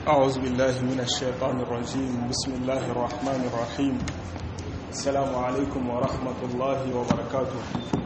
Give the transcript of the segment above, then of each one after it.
أعوذ بالله من الشيطان الرجيم بسم الله الرحمن الرحيم السلام عليكم ورحمة الله وبركاته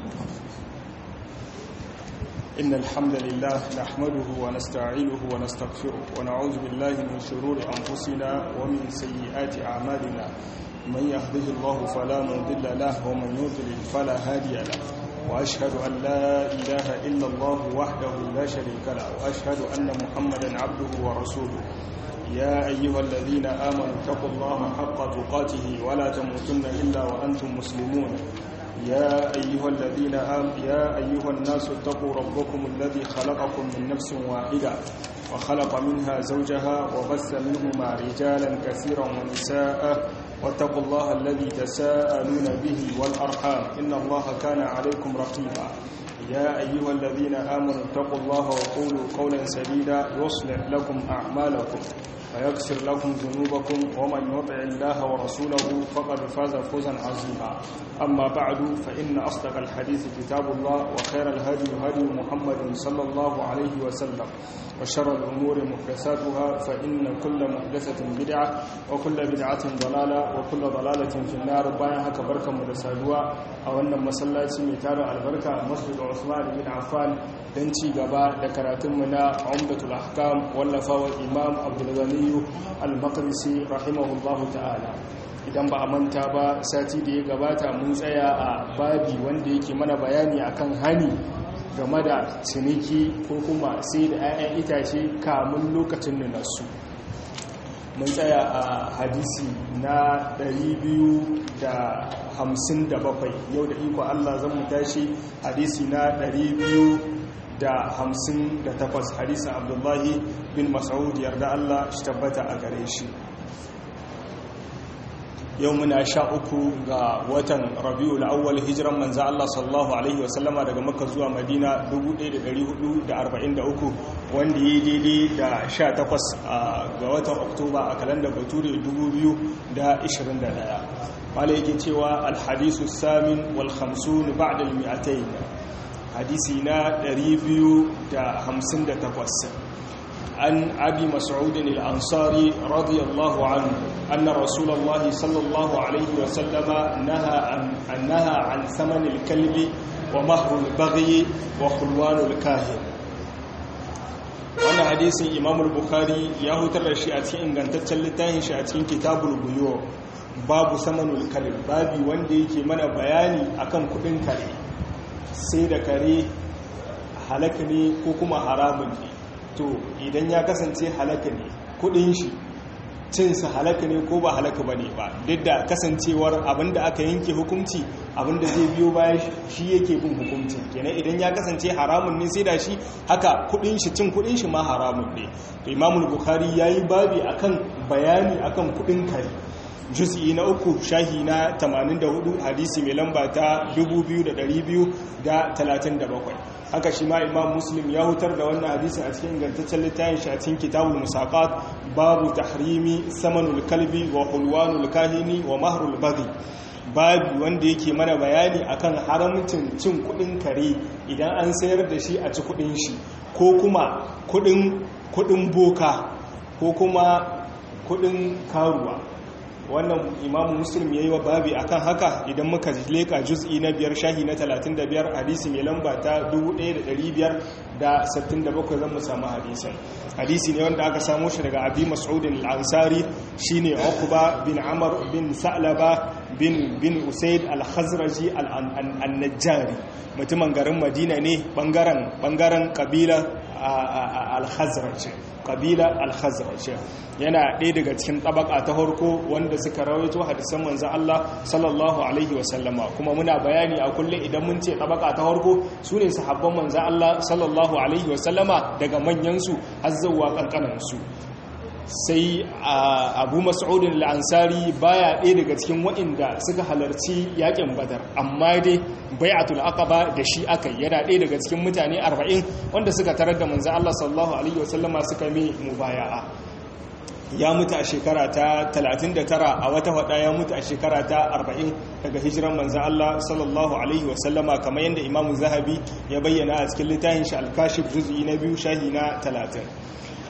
إن الحمد لله نحمده ونستعينه ونستغفره ونعوذ بالله من شرور أنفسنا ومن سيئات أعمالنا من يهده الله فلا مضل له ومن يضلل فلا هادي له وأشهد أن لا إله إلا الله وحده لا شريك له وأشهد أن محمدا عبده ورسوله يا أيها الذين آمنوا اتقوا الله حق تقاته ولا تموتن إلا وأنتم مسلمون يا أيها الذين آمنوا يا أيها الناس اتقوا ربكم الذي خلقكم من نفس واحدة وخلق منها زوجها وبث منهما رجالا كثيرا ونساء واتقوا الله الذي تساءلون به والأرحام إن الله كان عليكم رقيبا يا أيها الذين آمنوا اتقوا الله وقولوا قولا سديدا يصلح لكم أعمالكم ويغفر لكم ذنوبكم ومن يطع الله ورسوله فقد فاز فوزا عظيما أما بعد فإن أصدق الحديث كتاب الله وخير الهدي هدي محمد صلى الله عليه وسلم وشر الأمور محدثاتها فإن كل محدثة بدعة وكل بدعة ضلالة وكل ضلالة في النار باين هكا بركة مدسادوا أو أن مسلاتي ميتار البركة مسجد عثمان بن عفان دنتي غبا دكراتمنا عمدة الأحكام واللفاوى الإمام عبد الغني المقدسي رحمه الله تعالى idan ba a manta ba sati da ya gabata mun tsaya a babi wanda yake mana bayani akan hani game da ciniki ko kuma sai da 'ya'yan itace kamun lokacin da nasu mun tsaya a hadisi na 257 yau da iko Allah zan mu tashi hadisi na 258 hadisin abdullahi bin mas'ud yarda Allah shi tabbata a gare shi yau muna sha uku ga watan rabiu awwal hijiran manza Allah sallallahu alaihi wasallama daga makka zuwa madina 1443 wanda ya daidai da 18 ga watan oktoba a kalandar bature 2021 wale yake cewa alhadisu samin wal khamsun ba'da al mi'atayn hadisi na 258 عن أبي مسعود الأنصاري رضي الله عنه أن رسول الله صلى الله عليه وسلم نهى عن, نهى عن ثمن الكلب ومهر البغي وخلوان الكاهن wannan hadisin imam al-bukhari ya hutar da shi a cikin ingantaccen littafin shi a cikin kitabul buyo babu samanul kalb babi wanda yake mana bayani akan kudin kare sai da kare halaka ne ko kuma haramun ne to idan ya kasance halaka ne kudin shi cinsa halaka ne ko ba halaka ba ne ba duk da kasancewar abinda aka yanke hukunci abinda zai biyo baya shi yake bin hukunci kenan idan ya kasance haramun ne sai da shi haka kudin shi cin kudin shi ma haramun ne to imamul bukhari yayi babi akan bayani akan kudin kare juz'i na uku shahi na 84 hadisi mai lamba ta 2237 haka shi ma imam muslim ya hutar da wannan hadisin a cikin ingantaccen littafin shi a cikin kitabul musaqat babu tahrimi samanul kalbi wa hulwanul kahini wa mahrul baghi babu wanda yake mana bayani akan haramcin cin kudin kare idan an sayar da shi a ci kudin shi ko kuma kudin kudin boka ko kuma kudin karuwa wannan imamu muslim ya yi wa babi akan haka idan muka leka juz'i na biyar shahi na 35 hadisi mai lamba ta 1567 zan mu samu hadisin hadisi ne wanda aka samo shi daga abi mas'udin al-ansari shine uqba bin amr bin sa'laba bin bin usaid al-khazraji al-najjari mutumin garin madina ne bangaren bangaren kabila al-khazraj kabila al-khazraj yana ɗaya daga cikin tabaka ta harko wanda suka rawaito hadisan manzo Allah sallallahu alaihi wasallama kuma muna bayani a kulle idan mun ce tabaka ta harko sune sahabban manzo Allah sallallahu alaihi wasallama daga manyan su har zuwa kankanan su sai abu mas'udin al'ansari baya ɗaya daga cikin waɗanda suka halarci yakin badar amma dai bai'atul aqaba da shi aka yana ɗaya daga cikin mutane 40 wanda suka tarar da manzo Allah sallallahu alaihi wasallama suka mai mubaya'a ya mutu a shekara ta 39 a wata hada ya mutu a shekara ta 40 daga hijiran manzan Allah sallallahu alaihi wasallama kamar yadda imamu zahabi ya bayyana a cikin littafin shi alkashif juz'i na biyu shahi na 30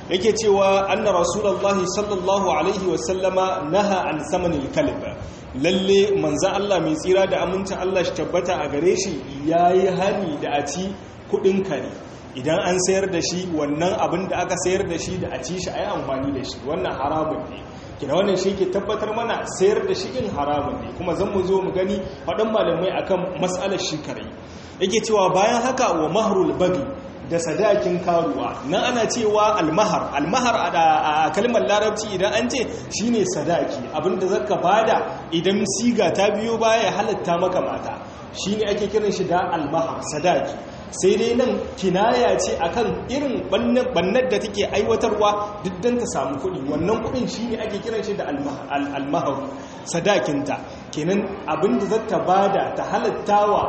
yake cewa anna rasulullahi sallallahu alaihi wasallama naha an samanil kalb lalle manzan Allah mai tsira da amincin Allah shi tabbata a gare shi yayi hani da a ci kudin kare idan an sayar da shi wannan abin da aka sayar da shi da a ci shi a yi amfani da shi wannan haramun ne kina wannan shi ke tabbatar mana sayar da shi in haramun ne kuma zan mu zo mu gani faɗin malamai akan matsalar shi kare yake cewa bayan haka wa mahrul bagi da sadakin karuwa nan ana cewa almahar almahar a kalmar larabci idan an ce shine sadaki abinda zaka bada idan siga ta biyo baya ya halatta maka mata shine ake kiran shi da almahar sadaki sai dai nan kinaya ce akan irin bannar da take aiwatarwa duk don ta samu kuɗi wannan kuɗin shi ne ake kiran shi da almahar sadakinta kenan abinda zata bada ta halattawa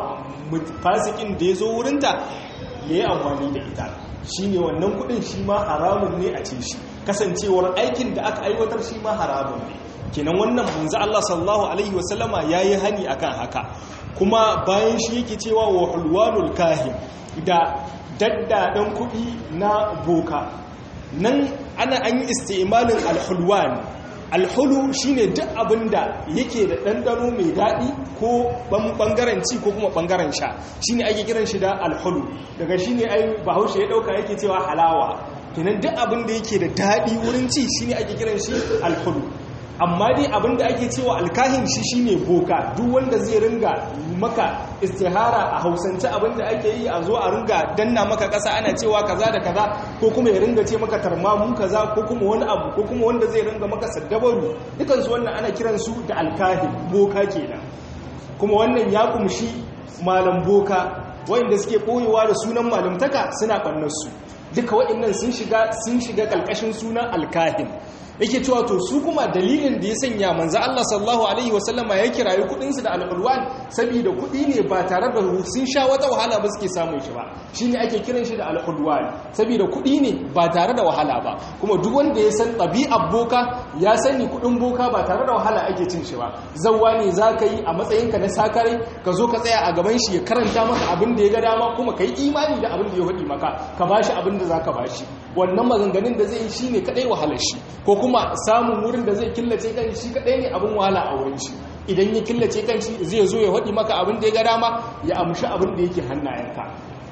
fasikin da ya zo wurinta ya yi amfani da ita shi ne wannan kuɗin shi ma haramun ne a ce shi kasancewar aikin da aka aiwatar shi ma haramun ne kenan wannan manzo Allah sallallahu alaihi wasallama yayi hani akan haka kuma bayan shi yake cewa wa hulwanul kahin da daddadan kuɗi na boka nan ana an yi istimalin alhulwan alhulu shine duk abinda yake da ɗanɗano mai daɗi ko ɓangaren ci ko kuma ɓangaren sha shine ake kiran shi da alhulu daga shine ai bahaushe ya ɗauka yake cewa halawa kenan duk abinda yake da daɗi wurin ci shine ake kiran shi alhulu amma dai abinda ake cewa alkahin shi shine boka duk wanda zai ringa maka istihara a hausance abinda ake yi a zo a ringa danna maka ƙasa ana cewa kaza da kaza ko kuma ya ringa ce maka tarmamu kaza ko kuma wani abu ko kuma wanda zai ringa maka saddabaru dukansu wannan ana kiransu da alkahin boka kenan kuma wannan ya kumshi malam boka wanda suke ɓoyewa da sunan malamtaka suna ɓannarsu duka waɗannan sun shiga sun shiga ƙalƙashin sunan alkahin yake cewa to su kuma dalilin da ya sanya manzo Allah sallallahu alaihi wasallama ya kirayi kudin su da al-ulwan saboda kudi ne ba tare da sun sha wata wahala ba suke samun shi ba shine ake kiran shi da al-ulwan saboda kudi ne ba tare da wahala ba kuma duk wanda ya san ɗabi'ar boka ya sani kudin boka ba tare da wahala ake cin shi ba zawwa ne zaka yi a matsayin ka na sakare ka zo ka tsaya a gaban shi ya karanta maka abin da ya ga dama kuma kai imani da abin da ya faɗi maka ka bashi abin da zaka bashi wannan maganganun da zai yi shine kadai wahalar shi ko kuma samun wurin da zai killace kan shi kadai ne abin wahala a wurin shi idan ya killace kan shi zai zo ya haɗi maka abin da ya ga dama ya amshi abin da yake hannayenka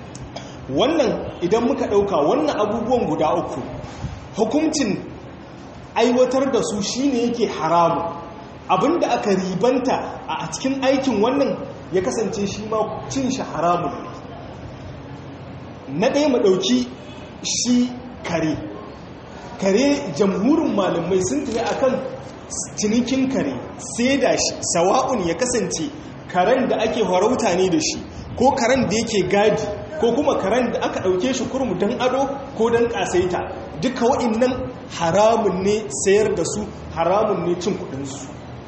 wannan idan muka ɗauka wannan abubuwan guda uku hukuncin aiwatar da su shine yake haramu abin da aka ribanta a cikin aikin wannan ya kasance shi ma cin shi haramun na ɗaya mu ɗauki shi kare kare jamhurin malamai sun tafi akan cinikin kare sai da shi sawa'un ya kasance karen da ake farauta ne da shi ko karen da yake gadi ko kuma karen da aka ɗauke shi kurmu don ado ko don ƙasaita duka wa'innan haramun ne sayar da su haramun ne cin kudinsu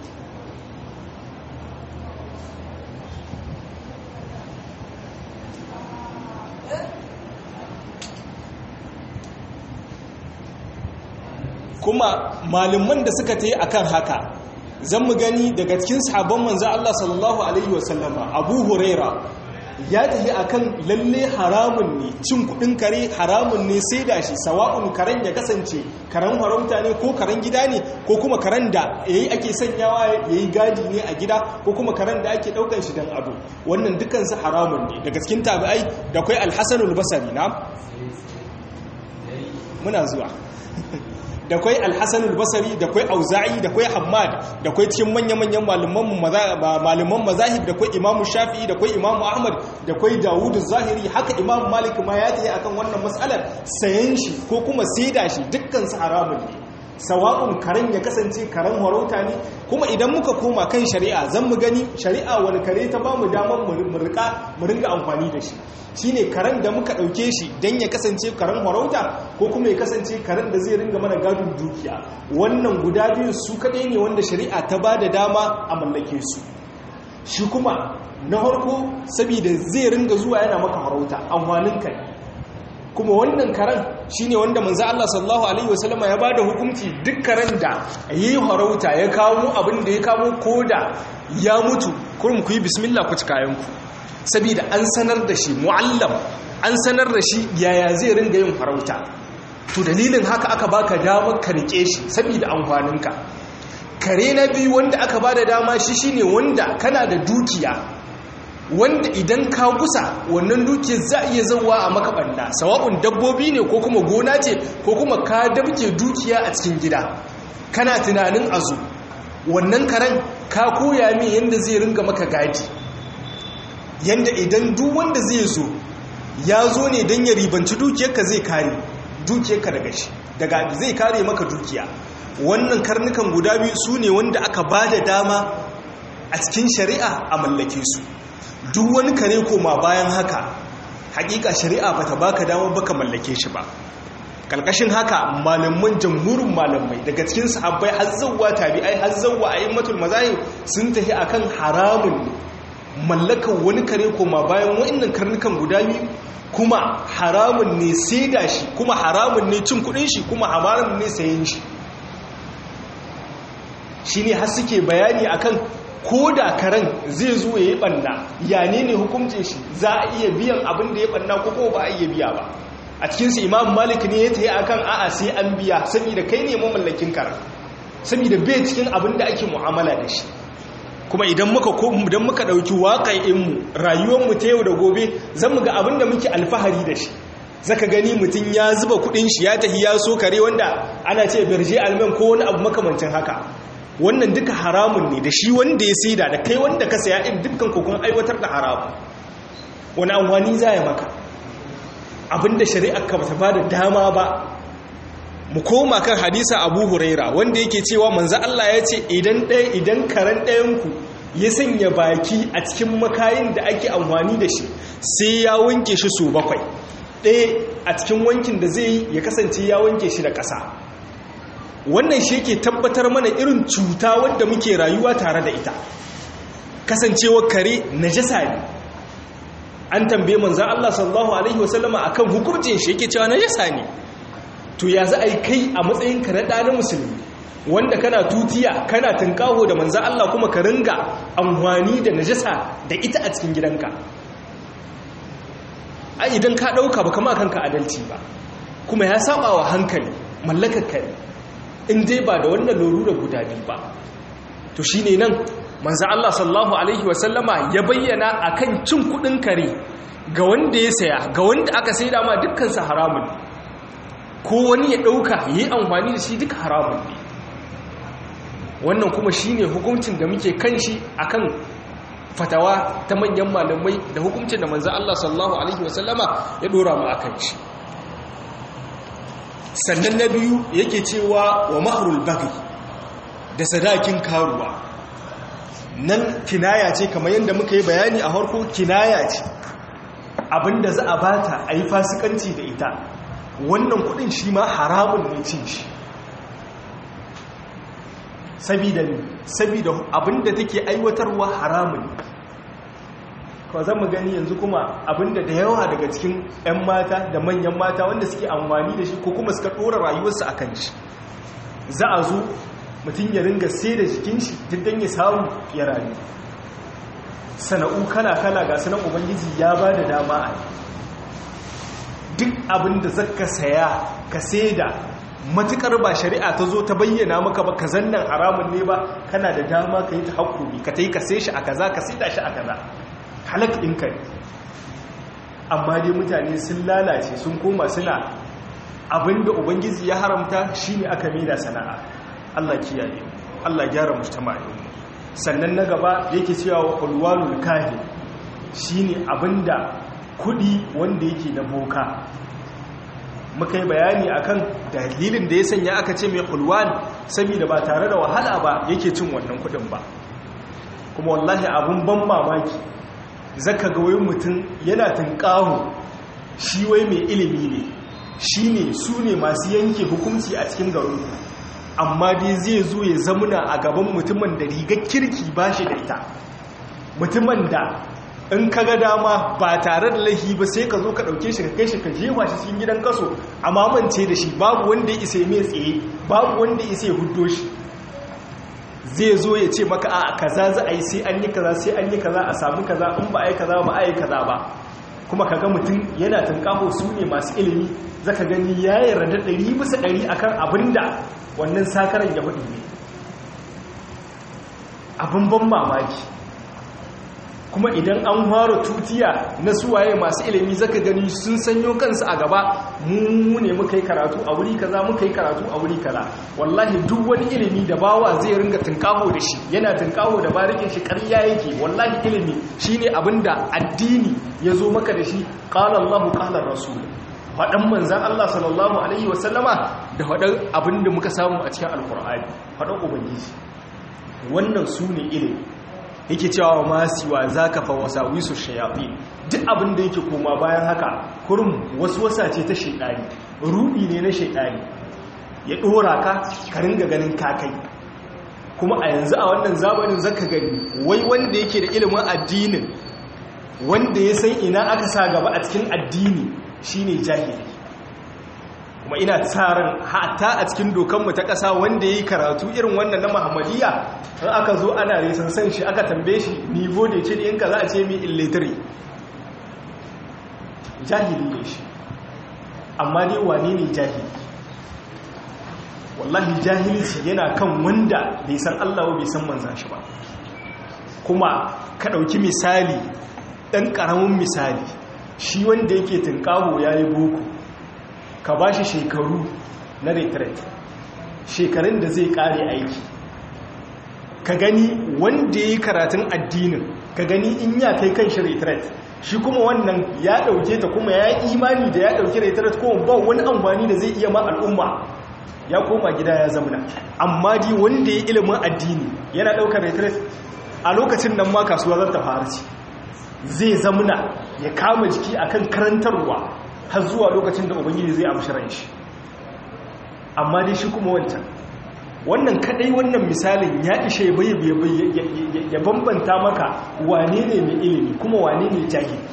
kuma malaman da suka ta yi akan haka zan mu gani daga cikin sahabban manzo Allah sallallahu alaihi wasallama Abu Huraira ya tafi akan lalle haramun ne cin kudin kare haramun ne sai da shi sawa'un karen ya kasance karen farauta ne ko karen gida ne ko kuma karen da yayi ake sanyawa yayi gadi ne a gida ko kuma karen da ake daukan shi dan ado wannan dukkan su haramun ne daga cikin tabi'ai da kai al-Hasan al-Basri na muna zuwa da kwai alhassan albasari da kwai auza'i da kwai hamad da kwai cikin manya-manyan malaman mazahib da kwai imamu shafi'i da kwai imamu ahmad da kwai dawudu zahiri haka imamu malik ma ya tayi akan wannan matsalar sayan shi ko kuma saida shi dukkan su haramun ne sawa'un karen ya kasance karen warauta ne kuma idan muka koma kan shari'a zan mu gani shari'a wani kare ta ba mu damar mu ringa amfani da shi shine karen da muka ɗauke shi don ya kasance karen warauta ko kuma ya kasance karen da zai ringa mana gadon dukiya wannan guda biyu su kaɗai ne wanda shari'a ta ba da dama a mallake su shi kuma na harko saboda zai ringa zuwa yana maka warauta amfanin kai kuma wannan karen shine wanda manzo Allah sallallahu alaihi wasallama ya bada hukunci duk karen da yayi harauta ya kawo abin da ya kawo koda ya mutu kurum ku yi bismillah ku ci kayan ku saboda an sanar da shi muallam an sanar da shi yaya zai ringa yin harauta to dalilin haka aka baka damar ka rike shi saboda amfaninka kare na biyu wanda aka ba da dama shi shine wanda kana da dukiya wanda idan ka gusa wannan dukiyar za a iya zauwa a makaɓanda sawa'un dabbobi ne ko kuma gona ce ko kuma ka dabke dukiya a cikin gida kana tunanin azu wannan karen ka koya min yadda zai ringa maka gadi yadda idan duk wanda zai zo ya zo ne don ya ribanci dukiyarka zai kare dukiyarka daga shi daga zai kare maka dukiya wannan karnukan guda biyu su ne wanda aka ba da dama a cikin shari'a a mallake su duk wani kare koma bayan haka hakika shari'a bata baka dama baka mallake shi ba kalkashin haka malaman jamhurin malamai daga cikin sahabbai har zawwa tabi'ai har zawwa a'immatul mazahib sun tafi akan haramun mallakar wani kare koma bayan wa'annan karnukan guda biyu kuma haramun ne saida shi kuma haramun ne cin kudin shi kuma haramun ne sayen shi shine har suke bayani akan ko da karen zai zo ya yi ɓanna ya ne ne hukumcin shi za a iya biyan abin da ya ɓanna ko ko ba a iya biya ba a cikinsu imam malik ne ya ta yi a kan a'a sai an biya saboda kai ne mamallakin karen saboda bai cikin abin da ake mu'amala da shi kuma idan muka idan muka ɗauki waƙa'inmu rayuwarmu ta yau da gobe zan mu ga abin da muke alfahari da shi zaka gani mutum ya zuba kuɗin shi ya tafi ya so kare wanda ana ce birje alman ko wani abu makamancin haka wannan duka haramun ne da shi wanda ya saida da kai wanda ka saya in dukkan kokon aiwatar da haramu wani amfani za ya maka abinda shari'ar ka bata bada dama ba mu koma kan hadisa abu huraira wanda yake cewa manzo Allah ya ce idan ɗaya idan karen ɗayanku ya sanya baki a cikin makayin da ake amfani da shi sai ya wanke shi su bakwai ɗaya a cikin wankin da zai yi ya kasance ya wanke shi da ƙasa wannan shi yake tabbatar mana irin cuta wadda muke rayuwa tare da ita kasancewar kare najasa ne an tambaye manzan Allah sallallahu alaihi wasallama akan hukuncin shi yake cewa najasa ne to ya za a yi kai a matsayin ka na ɗanin musulmi wanda kana tutiya kana tunkaho da manzan Allah kuma ka ringa amfani da najasa da ita a cikin gidanka a idan ka ɗauka ba kama kanka adalci ba kuma ya saba wa hankali mallakar kare in dai ba da wannan lorura guda biyu ba to shi ne nan manzan Allah sallahu Alaihi wasallama ya bayyana a kan cin kudin kare ga wanda ya saya ga wanda aka sai dama dukkansa haramun ko wani ya ɗauka ya yi amfani da shi duka haramun ne wannan kuma shi ne hukuncin da muke kan shi a kan fatawa ta manyan malamai da hukuncin da manzan Allah sallahu Alaihi wasallama ya ɗora mu a kan shi sannan na biyu yake cewa wa mahrul bagi da sadakin karuwa nan kinaya ce kamar yadda muka yi bayani a harko kinaya ce abinda za a bata a yi fasikanci da ita wannan kudin shi ma haramun ne cin shi sabida abinda take aiwatarwa haramun kawai zan mu gani yanzu kuma abinda da yawa daga cikin 'yan mata da manyan mata wanda suke amfani da shi ko kuma suka ɗora rayuwarsu a kan shi za a zo mutum ya ringa sai da jikin shi diddan ya samu ya rayu sana'u kala-kala ga sanan ubangiji ya ba da dama a duk abinda zaka saya ka sai da matukar ba shari'a ta zo ta bayyana maka ba ka zannan haramun ne ba kana da dama ka yi ta hakuri ka ta yi ka sai shi a kaza ka sai da shi a kaza halak ɗinka ne amma dai mutane sun lalace sun koma suna abinda ubangiji ya haramta shi ne aka da sana'a allah kiyaye allah gyara mujtama'i sannan na gaba yake cewa wa ulwanul kahin shi ne abinda kudi wanda yake na boka muka yi bayani akan dalilin da ya sanya aka ce mai ulwan saboda ba tare da wahala ba yake cin wannan kudin ba kuma wallahi abun ban mamaki zaka ga wai mutum yana tunƙahu shi wai mai ilimi ne shi ne su ne masu yanke hukunci a cikin garin amma dai zai zo ya zamuna a gaban mutumin da rigar kirki ba shi da ita mutumin da in ka ga dama ba tare da laifi ba sai ka zo ka ɗauke shi ka kai shi ka jefa shi cikin gidan kaso a mamance da shi babu wanda ya isa mai tsaye babu wanda ya isa ya huddo shi zai zo ya ce maka a kaza za a yi sai an yi kaza sai an yi kaza a samu kaza in ba a yi kaza ba a yi kaza ba kuma kaga mutum yana tunkaho su ne masu ilimi zaka gani ya yarda ɗari bisa ɗari akan abinda wannan sakaran ya faɗi ne abin ban mamaki kuma idan an fara tutiya na suwaye masu ilimi zaka gani sun sanyo kansu a gaba mu ne muka yi karatu a wuri kaza muka yi karatu a wuri kaza wallahi duk wani ilimi da bawa zai ringa tunkaho da shi yana tunkaho da barikin shi ƙarya yake wallahi ilimi shine abinda addini ya zo maka da shi qala Allahu qala rasul faɗan manzan Allah sallallahu alaihi wasallama da faɗan abinda muka samu a cikin alkur'ani faɗan ubangiji wannan su ne ilimi yake cewa masu wa za ka fa wasa wisu shayafi duk abin da yake koma bayan haka kurum wasu wasa ce ta shaidani ruɗi ne na shaidani ya ɗora ka ka ringa ganin kakai kuma a yanzu a wannan zamanin zaka gani wai wanda yake da ilimin addinin wanda ya san ina aka sa gaba a cikin addini shine jahili kuma ina tsarin hata a cikin dokanmu ta ƙasa wanda ya yi karatu irin wannan na muhammadiyya in aka zo ana resan san shi aka tambaye shi nivo da ce ɗinka za a ce mi illitiri jahili ne shi amma ne wane ne jahili wallahi jahilci yana kan wanda bai san allah bai san manzan shi ba kuma ka ɗauki misali ɗan ƙaramin misali shi wanda yake tunƙaho ya yi boko ka ba shi shekaru na retret shekarun da zai kare aiki ka gani wanda ya yi karatun addinin ka gani in ya kai kan shi retret shi kuma wannan ya dauke ta kuma ya yi imani da ya dauki retret kuma ba wani amfani da zai iya ma al'umma ya koma gida ya zamana amma di wanda ya yi ilimin addini yana daukar retret a lokacin nan ma kasuwa zan ta fara ci zai zamana ya kama jiki akan karantarwa har zuwa lokacin da ubangiji zai amshi ran shi amma dai shi kuma wancan wannan kadai wannan misalin ya ishe ya bambanta maka wane ne mai ilimi kuma wane ne jahili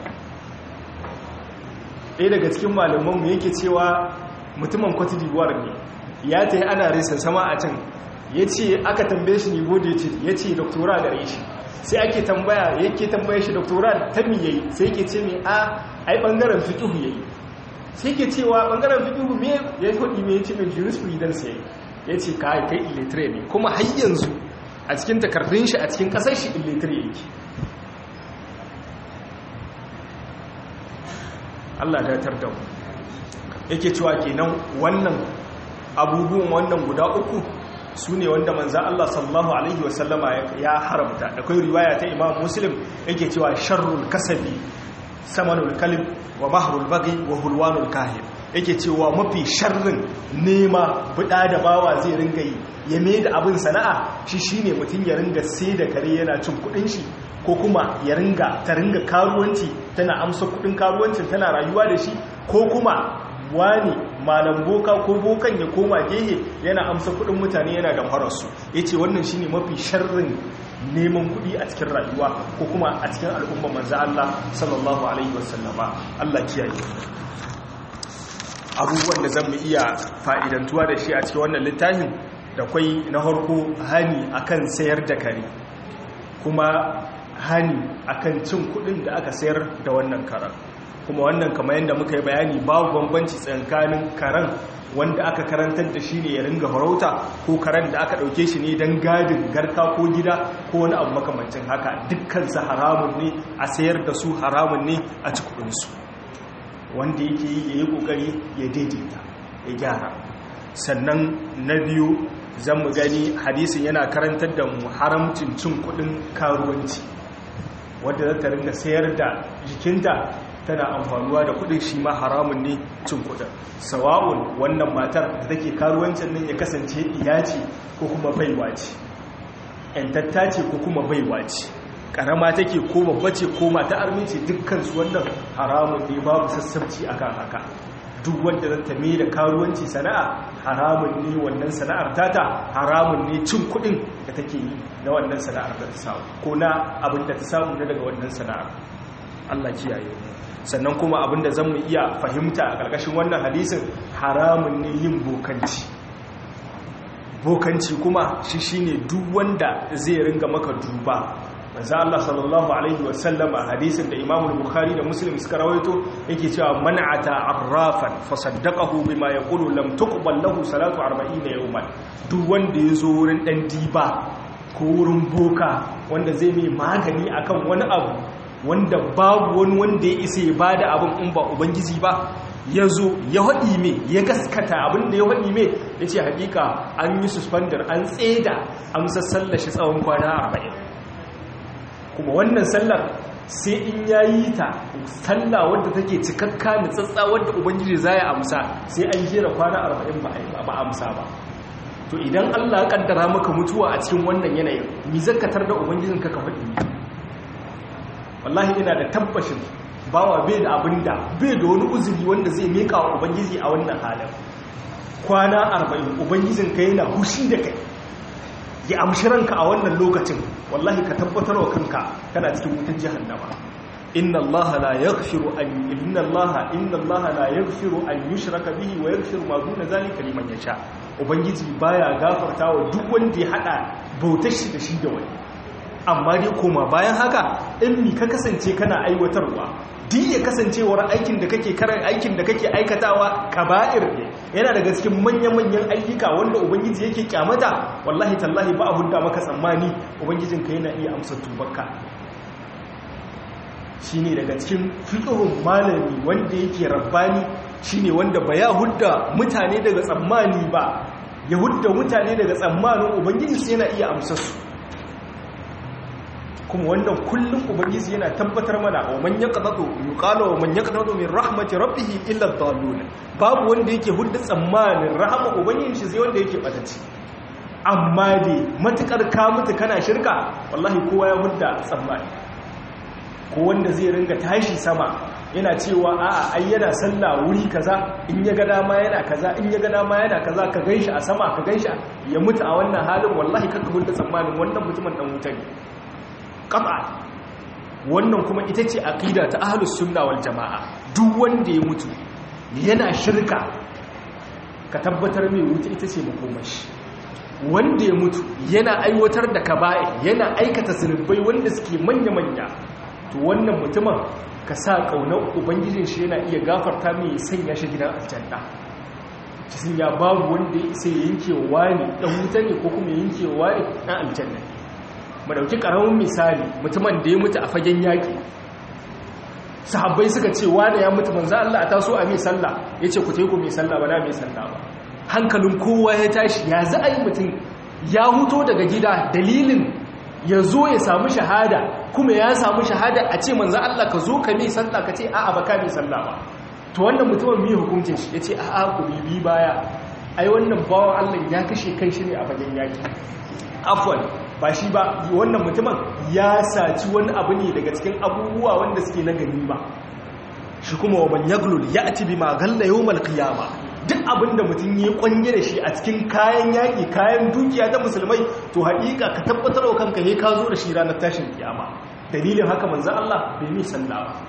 ɗaya daga cikin malamanmu yake cewa mutumin cote d'ivoire ne ya ta yi ana resa sama a can ya ce aka tambaye shi nivo da ya ce doktora gare shi sai ake tambaya yake tambaye shi doktora ta mi yayi sai yake ce mai a ai bangaren fiqhu yayi sai yake cewa bangaren fiqhu me ya kudi me yace mai jurisprudence yayi yace kai kai illiterate ne kuma har yanzu a cikin takardun shi a cikin kasar shi illiterate yake Allah ya tarda mu yake cewa kenan wannan abubuwan wannan guda uku su ne wanda manzan Allah sallallahu Alaihi wasallama ya haramta da kai riwaya ta imam muslim yake cewa sharrul kasabi samanul kalib wa mahrul bagi wa hulwanul kahir yake cewa mafi sharrin nema buɗa da bawa zai ringa yi ya mai da abin sana'a shi shine mutum ya ringa sai da kare yana cin kuɗin shi ko kuma ya ringa ta ringa karuwanci tana amsa kuɗin karuwancin tana rayuwa da shi ko kuma wani malam boka ko bokan ya koma gehe yana amsa kudin mutane yana da fararsu ya ce wannan shi ne mafi sharrin neman kudi a cikin rayuwa ko kuma a cikin al'umma manza Allah sallallahu alaihi wasallama Allah kiyaye abubuwan da zan mu iya fa'idantuwa da shi a cikin wannan littafin da kwai na harko hani akan sayar da kare kuma hani akan cin kudin da aka sayar da wannan karar kuma wannan kamar yadda muka yi bayani babu bambanci tsakanin karen wanda aka karantar da shi ne ya ringa farauta ko karen da aka ɗauke shi ne don gadin garka ko gida ko wani abu makamancin haka dukkansu haramun ne a sayar da su haramun ne a cikinsu wanda yake yi ya yi ƙoƙari ya daidaita ya gyara sannan na biyu zan mu gani hadisin yana karantar da mu haramcin cin kuɗin karuwanci wadda za ta ringa sayar da jikinta tana amfanuwa da kudin shi ma haramun ne cin kudin sawa'un wannan matar da take karuwancin nan ya kasance iya ce ko kuma baiwa ce yantatta ce ko kuma baiwa ce karama take ko babba ce ko mata armi ce dukkan su wannan haramun ne babu sassabci akan haka duk wanda zata mai da karuwanci sana'a haramun ne wannan sana'ar tata haramun ne cin kudin da take yi na wannan sana'ar da ta samu ko na abin da ta samu na daga wannan sana'ar Allah kiyaye mu sannan kuma abinda zan mu iya fahimta a ƙarƙashin wannan hadisin haramun ne yin bokanci bokanci kuma shi shine duk wanda zai ringa maka duba manzo Allah sallallahu alaihi wasallam a hadisin da Imam Bukhari da Muslim suka rawaito yake cewa man'ata arrafan fa saddaqahu bima yaqulu lam tuqbal lahu salatu 40 yawman duk wanda yazo wurin dan diba ko wurin boka wanda zai mai magani akan wani abu wanda babu wani wanda ya isa ya bada abin in ba ubangiji ba ya zo ya haɗi me ya gaskata abin da ya haɗi me ya ce hakika an yi suspender an tseda amsar sallashi tsawon kwana arba'in kuma wannan sallar sai in ya yi ta sallah wadda take cikakka da tsatsa wadda ubangiji za ya amsa sai an jera kwana arba'in ba amsa ba to idan allah ya kaddara maka mutuwa a cikin wannan yanayin mi zakatar da ubangijin ka ka faɗi wallahi ina da tabbashin bawa bai da abin da bai da wani uzuri wanda zai meka wa ubangiji a wannan halin kwana arba'in ubangijin ka yana hushi da kai ya amshi ranka a wannan lokacin wallahi ka tabbatar wa kanka kana cikin wutar jahannama inna allaha la yaghfiru an inna allaha inna allaha la yaghfiru an yushraka bihi wa yaghfiru ma duna zalika liman yasha ubangiji baya gafarta wa duk wanda ya hada bautar shi da shi da wani amma dai koma bayan haka in mi ka kasance kana aiwatarwa duk ya kasancewar aikin da kake karan aikin da kake aikatawa kaba'ir ne yana daga cikin manya-manyan ayyuka wanda ubangiji yake kyamata wallahi tallahi ba a hudda maka tsammani ubangijinka yana iya amsa tubarka shine daga cikin fiqhun malami wanda yake rabbani shine wanda ba ya hudda mutane daga tsammani ba ya hudda mutane daga tsammanin ubangiji sai yana iya amsa su kuma wannan kullum ubangiji yana tabbatar mana wa man yaqnatu yuqalu wa man yaqnatu min rahmati rabbih illa ad-dallun babu wanda yake hudda tsammanin rahama ubangiji shi sai wanda yake bataci amma dai matukar ka mutu kana shirka wallahi kowa ya hudda tsammani ko wanda zai ringa tashi sama yana cewa a'a ai yana sallah wuri kaza in ya ga dama yana kaza in ya ga dama yana kaza ka ganshi a sama ka ganshi ya mutu a wannan halin wallahi kaka hudda tsammanin wannan mutumin dan wuta ne ƙafa wannan kuma ita ce aƙida ta ahlus sunna wal jama'a duk wanda ya mutu yana shirka ka tabbatar mai wuta ita ce makomashi wanda ya mutu yana aiwatar da kaba'i yana aikata zunubai wanda suke manya-manya to wannan mutumin ka sa ƙaunar ubangijin shi yana iya gafarta mai sanya shi gidan aljanna cikin ya babu wanda ya isa ya yanke wa ne ɗan wuta ne ko kuma yanke wa ne ɗan aljanna ne mu dauki karamin misali mutumin da ya mutu a fagen yaki sahabbai suka ce wanda ya mutu manzo Allah a taso a mai sallah yace ku tayi ku mai sallah ba na mai sallah ba hankalin kowa ya tashi ya za a yi mutum ya huto daga gida dalilin ya zo ya samu shahada kuma ya samu shahada a ce manzo Allah ka zo ka mai sallah ka ce a'a ba ka mai sallah ba to wannan mutumin mai hukuncin shi yace a'a ku bibi baya ai wannan bawan Allah ya kashe kai shi ne a fagen yaki afwan ba shi ba wannan mutumin ya saci wani abu ne daga cikin abubuwa wanda suke na gani ba shi kuma wa man yaglul ya'ti bima galla yawmal qiyama duk abinda mutum ya kwanye da shi a cikin kayan yaki kayan dukiya ta musulmai to haƙiƙa ka tabbatar wa kanka he ka zo da shi ranar tashin kiyama dalilin haka manzo Allah bai mi sallah ba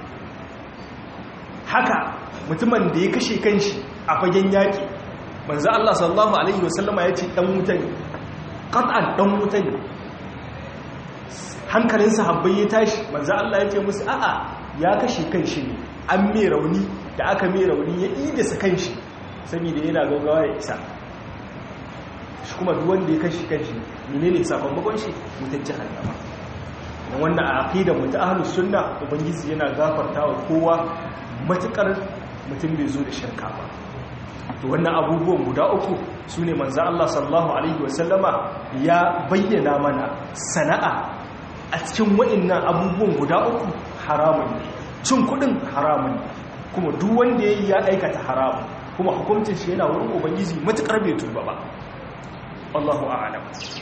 haka mutumin da ya kashe kanshi a fagen yaki manzo Allah sallallahu alaihi wasallama ya ce dan wuta ne qat'an dan wuta ne hankalin sahabbai ya tashi manzo Allah ya ce musu a'a ya kashe kanshi ne an mai rauni da aka mai rauni ya ida sa kanshi saboda yana gaugawa ya isa shi kuma duk wanda ya kashe kanshi menene sakamakon shi mutan jahannama dan wannan a aqidar mu ta ahlus sunna ubangiji yana gafartawa kowa matukar mutum bai zo da shirka ba to wannan abubuwan guda uku su ne manzan Allah sallallahu Alaihi wasallama ya bayyana mana sana'a a cikin wa'innan abubuwan guda uku haramun ne cin kudin haramun ne kuma duk wanda ya yi ya aikata haramun kuma hukuncin shi yana wurin ubangiji matukar bai tuba ba Allahu a'lam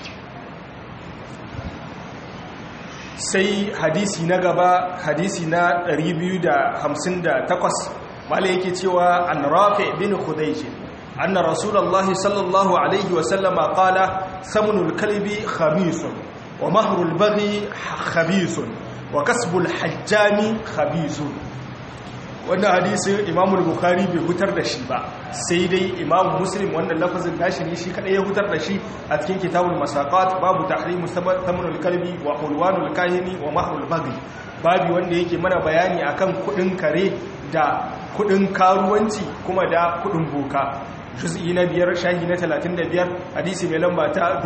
sai hadisi na gaba hadisi na 258 mala yake cewa an rafi bin khudayj anna rasulullahi sallallahu alaihi wa sallama qala samunul kalbi khamisun wa mahrul baghi khabisun wa kasbul hajjami khabisun wannan hadisi imamu bukhari bai hutar da shi ba sai dai imamu muslim wannan lafazin gashi ne shi kadai ya hutar da shi a cikin kitabul masaqat babu tahrimu thamanul kalbi wa hulwanul kahini wa mahrul baghi babu wanda yake mana bayani akan kudin kare da kudin karuwanci kuma da kudin boka juz'i na biyar shahi na 35 hadisi mai lamba ta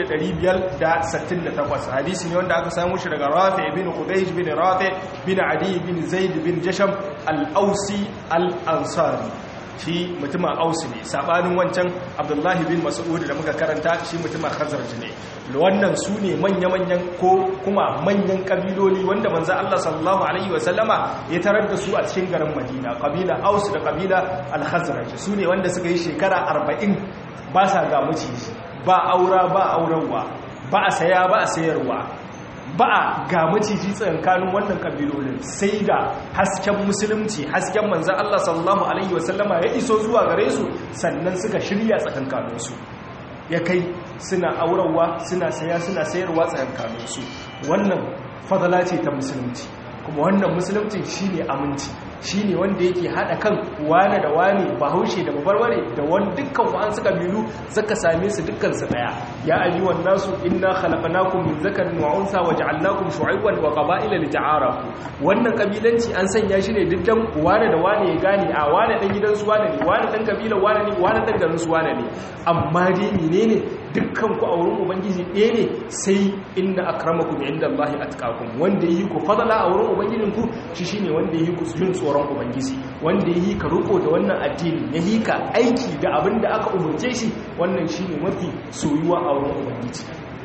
1568 hadisi ne wanda aka samu shi daga rafi bin qudaysh bin rafi bin adi bin zaid bin jasham al-ausi al-ansari shi mutumin ausi ne sabanin wancan abdullahi bin mas'ud da muka karanta shi mutumin khazraj ne wannan su ne manya-manyan ko kuma manyan kabiloli wanda manzo Allah sallallahu alaihi wasallama ya tarar da su a cikin garin Madina kabila aus da kabila al-khazraj su ne wanda suka yi shekara 40 ba sa ga maciji ba aura ba aurarwa ba a saya ba a sayarwa ba a ga maciji tsakankanin wannan kabilolin sai da hasken musulunci hasken manzan Allah sallallahu Alaihi wasallama ya iso zuwa gare su sannan suka shirya tsakankaninsu ya kai suna aurarwa suna saya suna sayarwa tsakankaninsu wannan fadala ce ta musulunci kuma wannan musulunci shine aminci shine wanda yake hada kan wane da wane bahaushe da babarbare da wani dukkan wa'an suka bilu zaka same su dukkan su daya ya ayyuhan nasu inna khalaqnakum min zakarin wa unsa wa ja'alnakum shu'ayban wa qaba'ila lita'arafu wannan kabilanci an sanya shi ne dukkan wane da wane ya gane a wane dan gidan su wane ne wane dan kabilan wane ne wane dan garin su wane ne amma dai menene dukkan ku a wurin ubangiji ɗaya ne sai inna akramakum indallahi atqakum wanda yi ku fadala a wurin ubangijinku shi shine wanda yi ku jin tsoron ubangiji wanda yi ka riko da wannan addini ya yi ka aiki da abin da aka umurce shi wannan shine mafi soyuwa a wurin ubangiji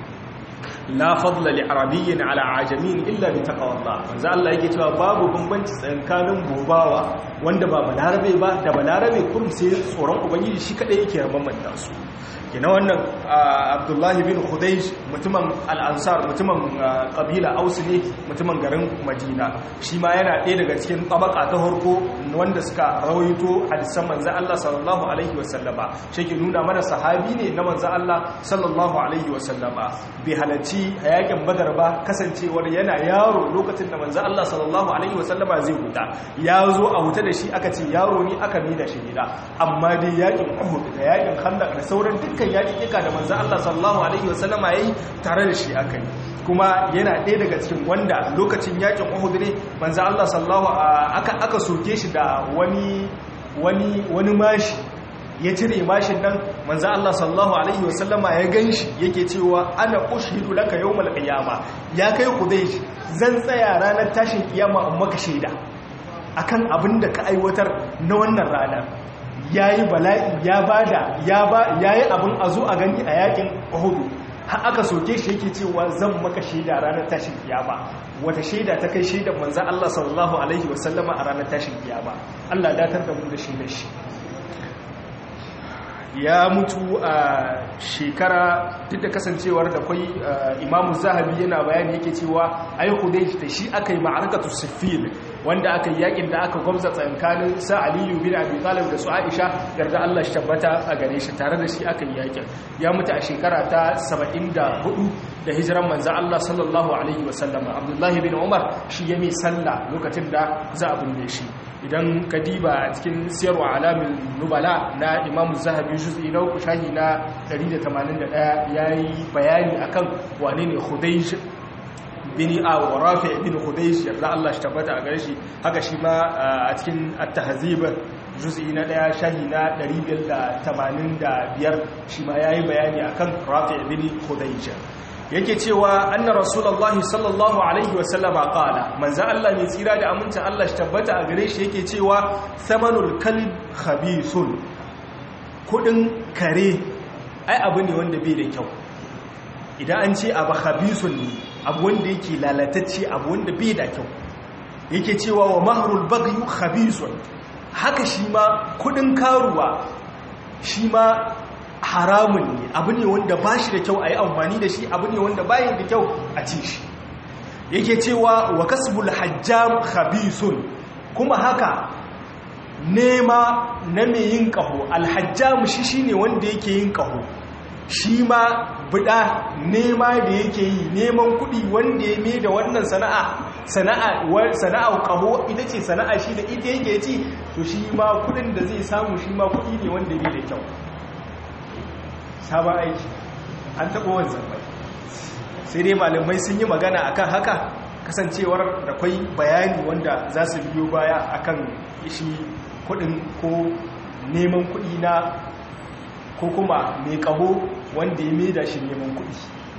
la fadla li arabiyyin ala ajamin illa bi taqwallah manzo Allah yake cewa babu bambanci tsakanin bobawa wanda ba balarabe ba da balarabe kurum sai tsoron ubangiji shi kadai yake bambanta su kina wannan abdullahi bin khudaysh mutumin al'ansar mutumin kabila aus ne mutumin garin madina shi ma yana ɗaya daga cikin tabaka ta harko wanda suka rawaito hadisan manzan Allah sallallahu alaihi wasallama shi ke nuna mana sahabi ne na manzan Allah sallallahu alaihi wasallama bai halarci a yakin badar ba kasancewar yana yaro lokacin da manzan Allah sallallahu alaihi wasallama zai huta ya zo a huta da shi aka ce yaro ne aka mida shi gida amma dai yakin uhud da yakin khandaq da sauran dukkan dukkan yaƙiƙiƙa da manzan Allah sallallahu Alaihi wasallama ya yi tare da shi aka yi kuma yana ɗaya daga cikin wanda lokacin yaƙin Uhud ne manzan Allah sallallahu aka aka soke shi da wani wani wani mashi ya cire mashin nan manzan Allah sallallahu Alaihi wasallama ya gan shi yake cewa ana ushidu laka yawmal qiyama ya kai Qudaysh zan tsaya ranar tashin kiyama in maka shaida akan abin da ka aiwatar na wannan rana ya yi bala'i ya bada ya yi abin a zo a gani a yakin hudu har aka soke shi yake cewa zan maka shaida ranar tashin kiyama wata shaida ta kai shaidar manzan Allah sallallahu Alaihi wasallama a ranar tashin kiyama Allah datar da mu da shaidar shi ya mutu a shekara duk da kasancewar da kwai imamu zahabi yana bayani yake cewa ai hudai da shi aka yi ma'arakatu siffin wanda aka yi yakin da aka gwamza tsankanin sa aliyu bin abi talib da su aisha yarda Allah shi tabbata a gare shi tare da shi aka yi yakin ya mutu a shekara ta 74 da hijiran manzan Allah sallallahu alaihi wasallama abdullahi bin umar shi ya mai sallah lokacin da za a binne shi idan ka diba cikin siyarwa alamin nubala na imamu zahabi juz'i na uku shahi na 181 ya yi bayani akan wane ne hudaish bin a wa rafi bin hudaish yarda Allah shi tabbata a gare shi haka shi ma a cikin at-tahzib juz'i na daya shahi na 585 shi ma yayi bayani akan rafi bin hudaish yake cewa anna rasulullahi sallallahu alaihi wasallama qala manzo Allah ne tsira da amincin Allah shi tabbata a gare shi yake cewa samanul kalb khabithun kudin kare ai abu ne wanda bai da kyau idan an ce abu khabithun ne abu wanda yake lalatacce abu wanda bai da kyau yake cewa wa mahrul baghy khabithun haka shi ma kudin karuwa shi ma haramun ne abu ne wanda ba shi da kyau a yi amfani da shi abu ne wanda bayan da kyau a ci shi yake cewa wa kasbul hajjam khabisun kuma haka nema na mai yin kaho alhajjam shi shine wanda yake yin kaho shi ma buɗa nema da yake yi neman kuɗi wanda ya mai da wannan sana'a sana'a sana'a kaho ita ce sana'a shi da ita yake ci to shi ma kudin da zai samu shi ma kudi ne wanda bai da kyau sabon aiki an taɓa wanzan bai sai dai malamai sun yi magana akan haka kasancewar da kwai bayani wanda za su biyo baya akan shi kudin ko neman kudi na ko kuma mai kaho wanda ya maida shi neman kudi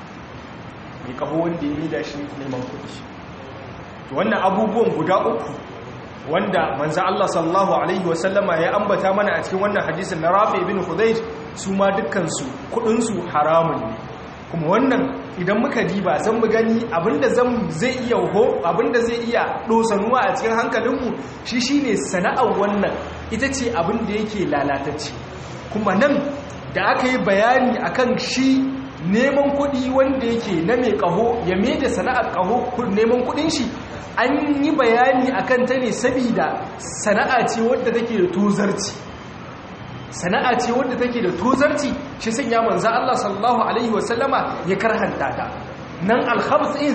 mai kaho wanda ya maida shi neman kudi wannan abubuwan guda uku wanda manzo Allah sallallahu alaihi wasallama ya ambata mana a cikin wannan hadisin na Rafi ibn Khudayj su ma dukkan su kudin su haramun ne kuma wannan idan muka diba zan mu gani abinda zan zai iya ho abinda zai iya dosanuwa a cikin hankalinmu shi shine sana'ar wannan ita ce abinda yake lalatacce kuma nan da aka yi bayani akan shi neman kuɗi wanda yake na mai ƙaho ya mai da sana'ar ƙaho neman kuɗin shi an yi bayani akan ta ne sabida sana'a ce wadda take da tozarci sana'a ce wadda take da tozarci shi sanya manzo Allah sallallahu alaihi wasallama ya karhanta ta nan alkhabs in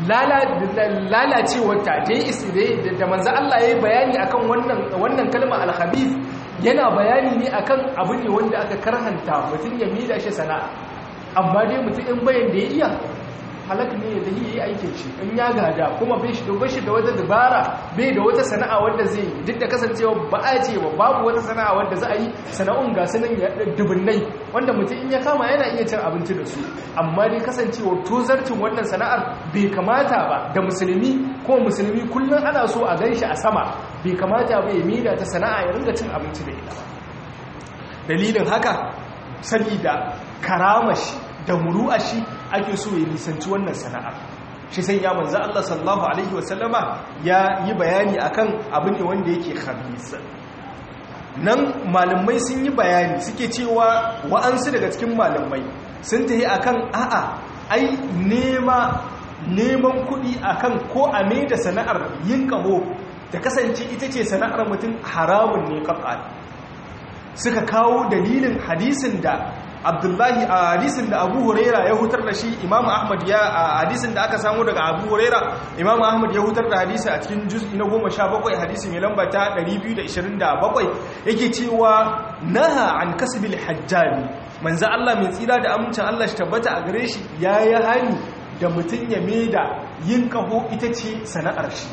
lalacewar ta ta yi da manzo Allah ya yi bayani akan wannan wannan kalma alkhabith yana bayani ne akan abu ne wanda aka karhanta mutum ya mida shi sana'a amma dai mutum in bayan da ya iya halak ne da yi aikin shi in ya gada kuma bai shi da shi da wata dabara bai da wata sana'a wanda zai yi duk da kasancewa ba a ce ba babu wata sana'a wanda za a yi sana'un ga sunan ya dubunnai wanda mutum in ya kama yana iya cin abinci da su amma dai kasancewa tozarcin wannan sana'ar bai kamata ba da musulmi ko musulmi kullum ana so a gan shi a sama bai kamata ba ya mida ta sana'a ya ringa cin abinci da ita dalilin haka sabida karamashi da muru'ashi ake so ya nisanci wannan sana'ar shi sai ya manzo Allah sallallahu alaihi wasallama ya yi bayani akan abin ne wanda yake khabis nan malamai sun yi bayani suke cewa wa'ansu daga cikin malamai sun tayi akan a'a ai nema neman kuɗi akan ko a mai da sana'ar yin kaho ta kasance ita ce sana'ar mutum haramun ne kafa suka kawo dalilin hadisin da abdullahi a hadisin da abu huraira ya hutar da shi imamu ahmad ya a hadisin da aka samu daga abu huraira imamu ahmad ya hutar da hadisi a cikin juz'i na goma sha bakwai hadisi mai lamba ta 227 yake cewa naha an kasbil hajjami manzo Allah mai tsira da amincin Allah shi tabbata a gare shi ya yi hani da mutum ya da yin kaho ita ce sana'ar shi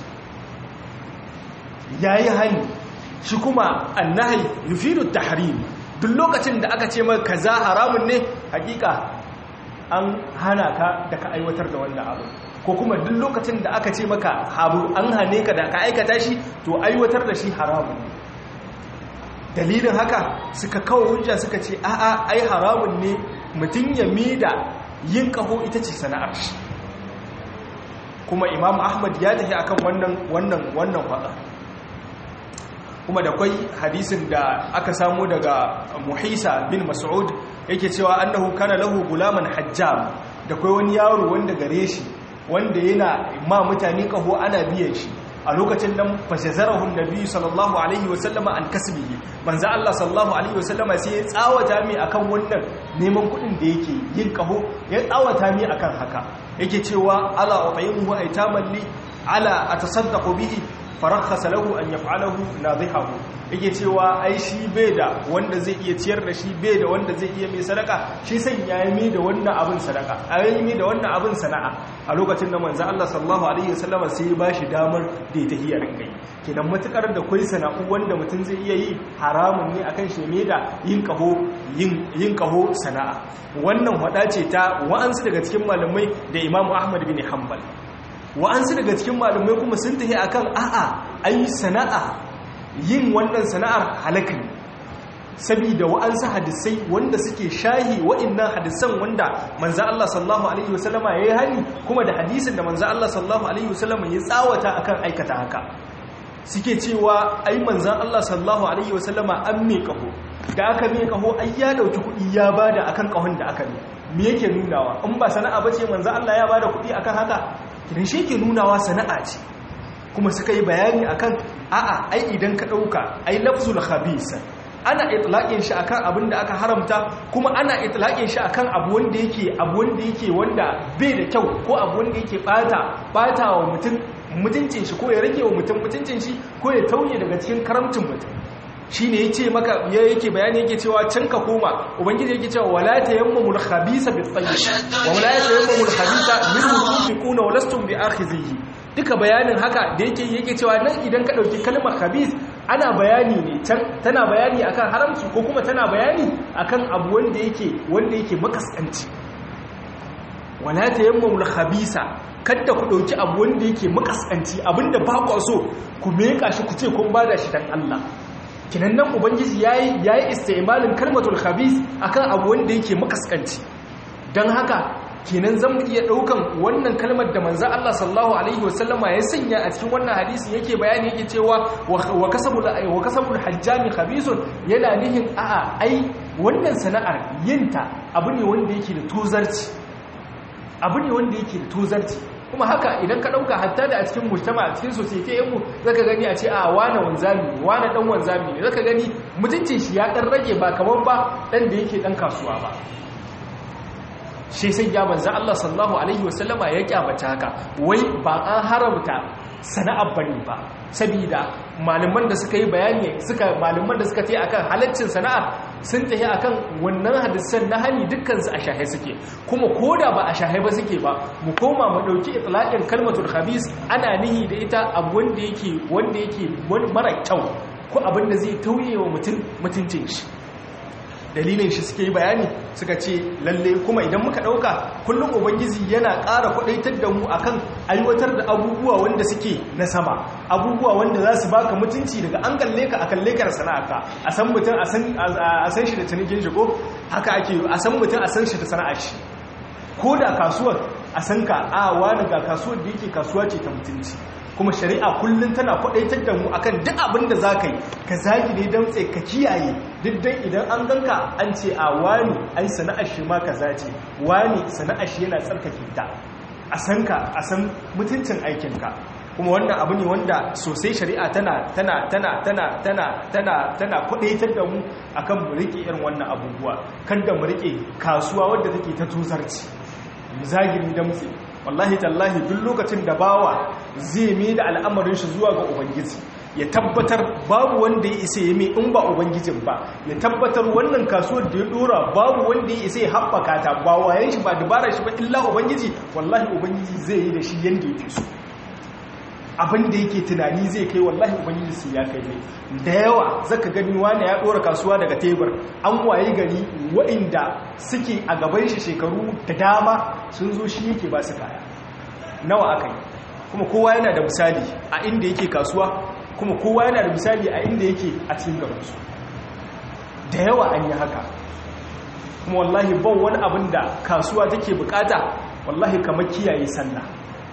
ya yi hani shi kuma annahi yufidu tahrim duk lokacin da aka ce maka kaza haramun ne hakika an hana ka da ka aiwatar da wannan abu ko kuma duk lokacin da aka ce maka abu an hane ka da ka aikata shi to aiwatar da shi haramun ne dalilin haka suka kawo hujja suka ce a'a ai haramun ne mutum ya mida yin kaho ita ce sana'ar shi kuma imam ahmad ya tafi akan wannan wannan wannan faɗa kuma da kwai hadisin da aka samu daga muhisa bin mas'ud yake cewa annahu kana lahu gulaman hajjam da kwai wani yaro wanda gare shi wanda yana ma mutane kaho ana biyan shi a lokacin nan fashazarahun nabi sallallahu alaihi wasallama an kasbihi manzo Allah sallallahu alaihi wasallama sai ya tsawata mi akan wannan neman kudin da yake yin kaho ya tsawata mi akan haka yake cewa ala utayyimu aitaman li ala atasaddaqu bihi farakhasa lahu an yaf'alahu nadhihahu yake cewa ai shi bai da wanda zai iya ciyar da shi bai da wanda zai iya mai sadaka shi san yayi mai da wannan abin sadaka ai mai da wannan abin sana'a a lokacin da manzo Allah sallallahu alaihi wasallam sai ya bashi damar da ya tahiyar kai kenan matukar da kai sana'u wanda mutum zai iya yi haramun ne akan shi mai da yin kaho yin yin kaho sana'a wannan hada ce ta wa'ansu daga cikin malamai da Imam Ahmad bin Hanbal wa'ansu daga cikin malamai kuma sun tafi akan a'a ai sana'a yin wannan sana'ar halaka ne saboda wa'ansu hadisai wanda suke shahi wa'annan hadisan wanda manzo Allah sallallahu alaihi wasallama yayi hani kuma da hadisin da manzo Allah sallallahu alaihi wasallama ya tsawata akan aikata haka suke cewa ai manzo Allah sallallahu alaihi wasallama an me kaho da aka me kaho ai ya dauki kuɗi ya bada akan kahon da aka me me yake nunawa in ba sana'a bace manzo Allah ya bada kuɗi akan haka kidan shi ke nunawa sana'a ce kuma suka yi bayani akan a'a ai idan ka dauka ai lafzul khabisa ana itlaqin shi akan abin da aka haramta kuma ana itlaqin shi akan abu wanda yake abu wanda yake wanda bai da kyau ko abu wanda yake bata bata wa mutum mutuncin shi ko ya rage wa mutum mutuncin shi ko ya tauye daga cikin karamcin mutum shi ne ya ce maka ya yake bayani yake cewa can ka koma ubangiji yake cewa wala tayammamul khabisa bit tayyib wa wala tayammamul khabisa minhu tunfiquna wa lastum bi akhizihi duka bayanin haka da yake yake cewa nan idan ka dauki kalmar khabis ana bayani ne can tana bayani akan haramci ko kuma tana bayani akan abu wanda yake wanda yake makaskanci wala tayammamul khabisa kada ku dauki abu wanda yake makaskanci abinda ba ku so ku meka shi ku ce kun bada shi dan Allah kinan nan ubangiji yayi yayi istimalin kalmatul khabis akan abu wanda yake makaskanci dan haka kenan zan iya daukan wannan kalmar da manzo Allah sallallahu alaihi wasallama ya sanya a cikin wannan hadisi yake bayani yake cewa wa kasabul wa kasabul hajjami khabisun yana nihin a'a ai wannan sana'ar yinta abu ne wanda yake da tozarci abu ne wanda yake da tozarci kuma haka idan ka dauka hatta da a cikin mujtama a cikin society yan mu zaka gani a ce a wane wanzami wane dan wanzami ne zaka gani mutuncin shi ya dan rage ba kaman ba dan da yake dan kasuwa ba shi sai ya manzo Allah sallallahu alaihi wasallama ya kyamata haka wai ba an haramta sana'ar bane ba saboda malaman da suka yi bayani suka malaman da suka tayi akan halaccin sana'a sun tafi akan wannan hadisan na hani dukkan su a shahe suke kuma koda ba a shahe ba suke ba mu koma mu dauki itlaqin kalmatul khabis ana nihi da ita abu wanda yake wanda yake mara kyau ko abin da zai tauye wa mutum mutuncin shi dalilin shi suke yi bayani suka ce lalle kuma idan muka dauka kullum ubangiji yana ƙara kwadaitar da mu akan aiwatar da abubuwa wanda suke na sama abubuwa wanda za su baka mutunci daga an kalle ka a kalle ka da sana'arka a san mutum a san shi da cinikin shi ko haka ake a san mutum a san shi da sana'ar shi ko da kasuwar a san ka a wani ga kasuwar da yake kasuwa ce ta mutunci kuma shari'a kullum tana kwadaitar da mu akan duk abin da za ka yi ka zagi ne don tsaye ka kiyaye duk dan idan an ganka an ce a wani ai sana'ar shi ma ka zace wani sana'ar shi yana tsarkake ta a san ka a san mutuncin aikinka kuma wannan abu ne wanda sosai shari'a tana tana tana tana tana tana tana kwadaitar da mu akan mu rike irin wannan abubuwa kada mu rike kasuwa wadda take ta tuzarci zagiri damtse wallahi tallahi duk lokacin da bawa zai mai da al'amarin shi zuwa ga ubangiji ya tabbatar babu wanda ya isa ya mai in ba ubangijin ba ya tabbatar wannan kasuwar da ya dora babu wanda ya isa ya haɓaka ta ba wayan shi ba dabara shi ba illa ubangiji wallahi ubangiji zai yi da shi yanda yake so abin da yake tunani zai kai wallahi ubangiji sai ya kai mai da yawa zaka gani wani ya dora kasuwa daga tebur an waye gari waɗanda suke a gaban shi shekaru da dama sun zo shi yake ba su kaya nawa aka yi kuma kowa yana da misali a inda yake kasuwa kuma kowa yana da misali a inda yake a cikin gabansu da yawa an yi haka kuma wallahi ban wani abin da kasuwa take bukata wallahi kamar kiyaye sallah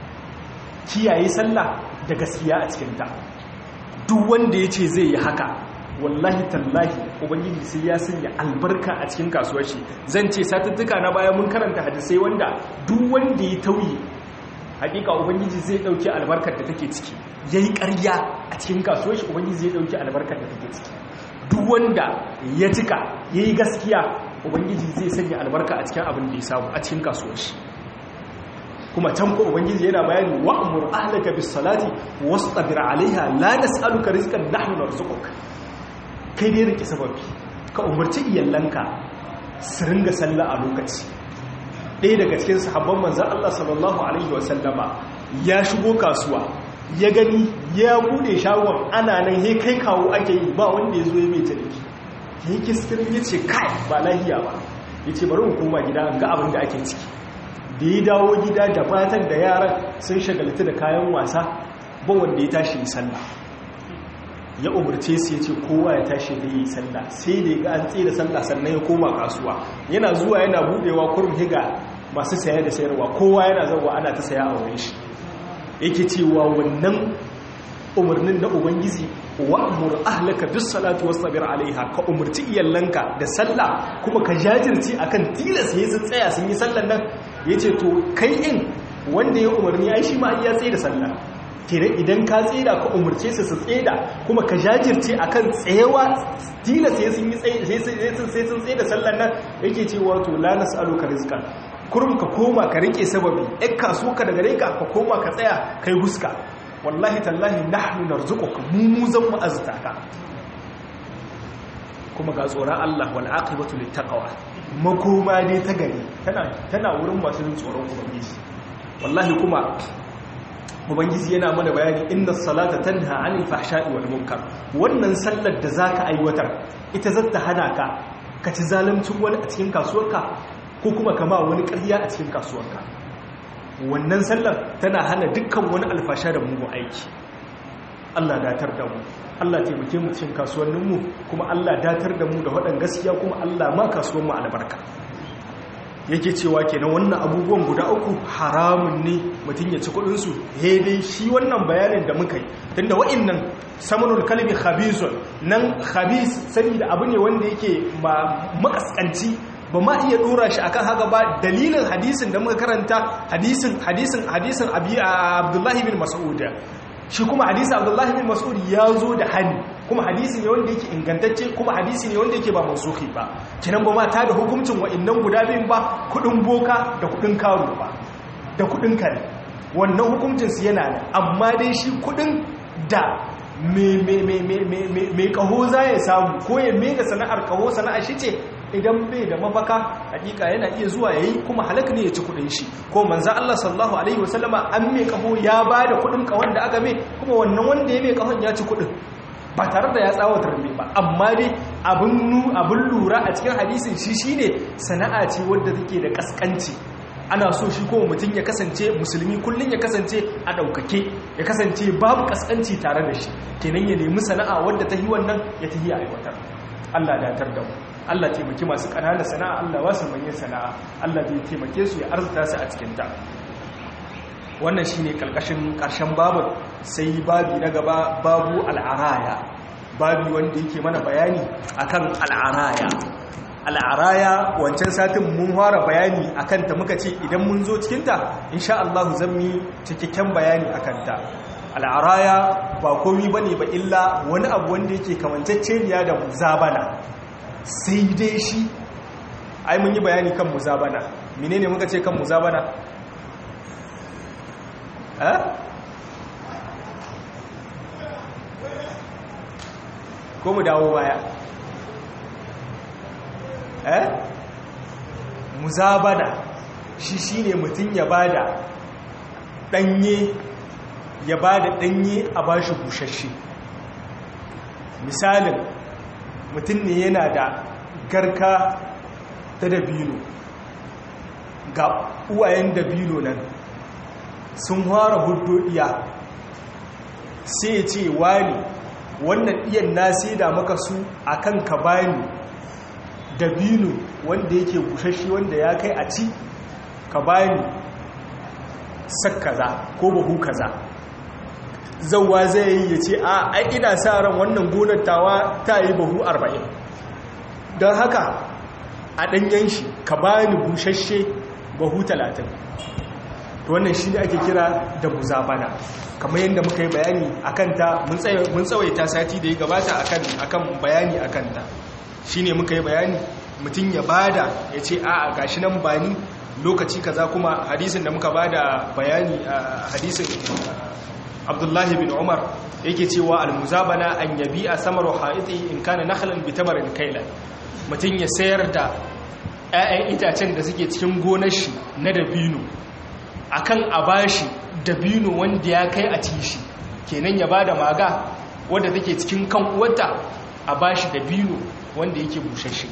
kiyaye sallah da gaskiya a cikinta duk wanda ya ce zai yi haka wallahi tallahi ubangiji sai ya sanya albarka a cikin kasuwar shi zan ce satuttuka na baya mun karanta hadisai wanda duk wanda ya tauye hakika ubangiji zai dauki albarkar da take ciki yayi ƙarya a cikin kasuwar shi ubangiji zai dauki albarkar da take ciki duk wanda ya cika yayi gaskiya ubangiji zai sanya albarka a cikin abin da ya samu a cikin kasuwar shi kuma can ko ubangiji yana bayani wa'mur ahlaka bis salati wastabir alaiha la nas'aluka rizqan nahnu narzuquk kai ne rike sababi ka umarci iyalanka su ringa sallah a lokaci ɗaya daga cikin sahabban manzan Allah sallallahu alaihi wasallama ya shigo kasuwa ya gani ya bude shagon ana nan he kai kawo ake yi ba wanda ya zo ya mai tariki ya yi kiskirin ya ce kai ba lahiya ba ya ce bari mu koma gida ga abin da ake ciki da ya dawo gida da matan da yaran sun shagaltu da kayan wasa ba wanda ya tashi yi sallah ya umarce su ya ce kowa ya tashi da yi sallah sai da ya ga an tsira sallah sannan ya koma kasuwa yana zuwa yana budewa kurum higa masu saya da sayarwa kowa yana zauwa ana ta saya a wurin shi yake cewa wannan umarnin na ubangiji wa'mur ahlaka bis salati wasbir alaiha ka umarci iyalanka da sallah kuma ka jajirce akan tilas yayin sun tsaya sun yi sallan nan yace to kai in wanda ya umarni ai shi ma ya tsaye da sallah kenan idan ka tseda ka umarce su su tseda kuma ka jajirce akan tsayewa tilas sai sun yi tsaye sai sun tsaye da sallan nan yake cewa to la nas'aluka rizqan kurum ka koma ka rike sababi ɗan kaso ka daga reka ka koma ka tsaya kai huska wallahi tallahi nahnu narzuquka mu mu zan mu aztaka kuma ga tsoron Allah wal aqibatu littaqwa makoma dai ta gari tana tana wurin masu jin tsoron ubangiji wallahi kuma ubangiji yana mana bayani inna salata tanha anil fahsha'i wal munkar wannan sallar da zaka aiwatar ita zata hana ka ka ci zaluncin wani a cikin kasuwarka ko kuma kama wani ƙarya a cikin kasuwarka wannan sallar tana hana dukkan wani alfasha da mugun aiki Allah datar da mu Allah taimake mu cikin kasuwanninmu kuma Allah datar da mu da waɗan gaskiya kuma Allah ma kasuwan mu albarka yake cewa kenan wannan abubuwan guda uku haramun ne mutum ya ci kuɗinsu dai shi wannan bayanin da muka yi tunda wa'innan samanul kalbi khabisun nan khabis saboda abu ne wanda yake makaskanci ba ma iya dora shi akan haka ba dalilin hadisin da muka karanta hadisin hadisin hadisin abdullahi bin mas'ud shi kuma hadisi abdullahi bin mas'ud ya zo da hani kuma hadisi ne wanda yake ingantacce kuma hadisi ne wanda yake ba mansuhi ba kinan ba ma ta da hukuncin wa'annan guda biyun ba kudin boka da kudin karo ba da kudin kare wannan hukuncin su yana nan amma dai shi kudin da mai kaho za ya samu ko ya mega sana'ar kaho sana'ar shi ce idan bai da mafaka hakika yana iya zuwa yayi kuma halaka ne ya ci kudin shi ko manzo Allah sallallahu alaihi wasallama an mai kaho ya bada kudin kahon da aka mai kuma wannan wanda ya mai kahon ya ci kudin ba tare da ya tsawatar mai ba amma dai abin lura a cikin hadisin shi shine sana'a ce wadda take da kaskanci ana so shi kuma mutum ya kasance musulmi kullum ya kasance a ɗaukake ya kasance babu kaskanci tare da shi kenan ya nemi sana'a wadda ta yi wannan ya ta yi a aiwatar Allah datar da mu Allah taimaki masu ƙananan sana'a Allah wasu manyan sana'a Allah zai taimake su ya arzuta su a cikin ta wannan shi ne ƙarƙashin ƙarshen babu sai babi na gaba babu al'araya babi wanda yake mana bayani akan al'araya al'araya wancan satin mun fara bayani akan ta muka ce idan mun zo cikinta insha Allah zan yi cikakken bayani akan ta al'araya ba komi bane ba illa wani abu wanda yake kamanceceniya da muzabana sai dai shi ai mun yi bayani kan muzabana menene muka ce kan muzabana ko mu dawo baya eh muzabana shi shine mutum ya bada danye ya bada danye a bashi bushashe misalin mutum ne yana da garka ta dabino ga uwayen dabino nan sun fara hudu iya sai ce wani wannan iyan na da maka su akan ka bani dabino wanda yake bushashe wanda ya kai a ci ka bani sak kaza ko bahu kaza zauwa zai yi ya ce a ai ina sa ran wannan gonar tawa ta yi bahu 40 don haka a ɗanyen shi ka bani bushashe bahu 30 to wannan shi ne ake kira da muzabana kamar yadda muka yi bayani a kanta mun tsawaita sati da ya gabata akan bayani a kanta shi ne muka yi bayani mutum ya bada ya ce a gashi nan bani lokaci kaza kuma hadisin da muka bada bayani a hadisin abdullahi bin umar yake cewa almuzabana an yabi a samar ha'iti in kana nakhlan bi tamarin kailan mutum ya sayar da 'ya'yan itacen da suke cikin gonar shi na dabino akan a bashi dabino wanda ya kai a ci shi kenan ya bada maga wadda take cikin kan uwarta a bashi dabino wanda yake bushashe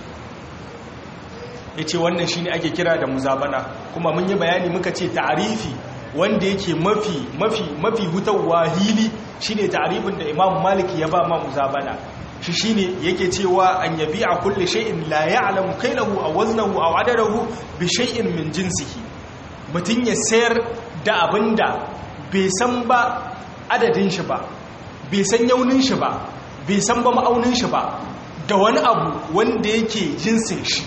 ya ce wannan shi ne ake kira da muzabana kuma mun yi bayani muka ce ta'arifi wanda yake mafi mafi mafi hutawa hili shi ne ta'arifin da imam maliki ya ba ma muzabana shi shi ne yake cewa an yabi a kulle shay'in la ya'lamu kailahu aw waznahu aw adadahu bi shay'in min jinsihi mutum ya sayar da abinda bai san ba adadin shi ba bai san yaunin shi ba bai san ba ma'aunin shi ba da wani abu wanda yake jinsin shi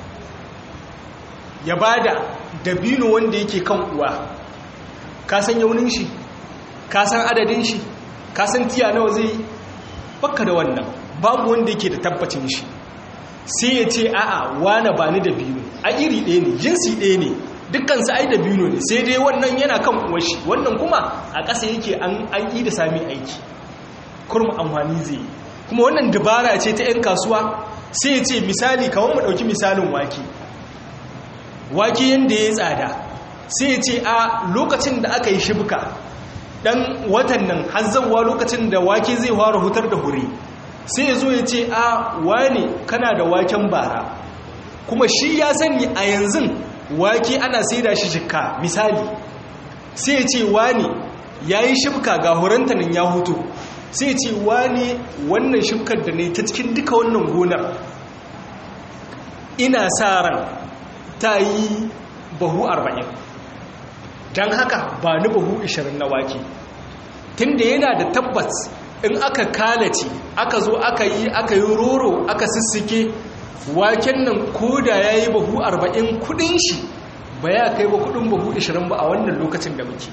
ya bada dabino wanda yake kan uwa ka san yaunin shi ka san adadin shi ka san tiya nawa zai baka da wannan babu wanda yake da tabbacin shi sai ya ce a'a wane ba ni dabino a iri ɗaya ne jinsi ɗaya ne dukkan su ai dabino ne sai dai wannan yana kan uwashi wannan kuma a ƙasa yake an an yi da sami aiki kurma amfani zai kuma wannan dabara ce ta 'yan kasuwa sai ya ce misali kawai mu ɗauki misalin wake wake yadda ya tsada sai ya ce a lokacin da aka yi shibka dan watan nan hazzawa lokacin da wake zai fara hutar da hure sai ya zo ya ce a wane kana da waken bara kuma shi ya sani a yanzu wake ana saida shi shikka misali sai ya ce wane ya yi shibka ga huranta nan ya hutu sai ya ce wane wannan shibkar da ne ta cikin duka wannan gonar ina sa ran ta yi bahu arba'in don haka ba ni bahu 20 na wake tunda yana da tabbas in aka kalace aka zo aka yi aka yi roro aka sissike waken nan koda ya yi bahu 40 kudin shi ba ya kai ba kudin bahu 20 ba a wannan lokacin da muke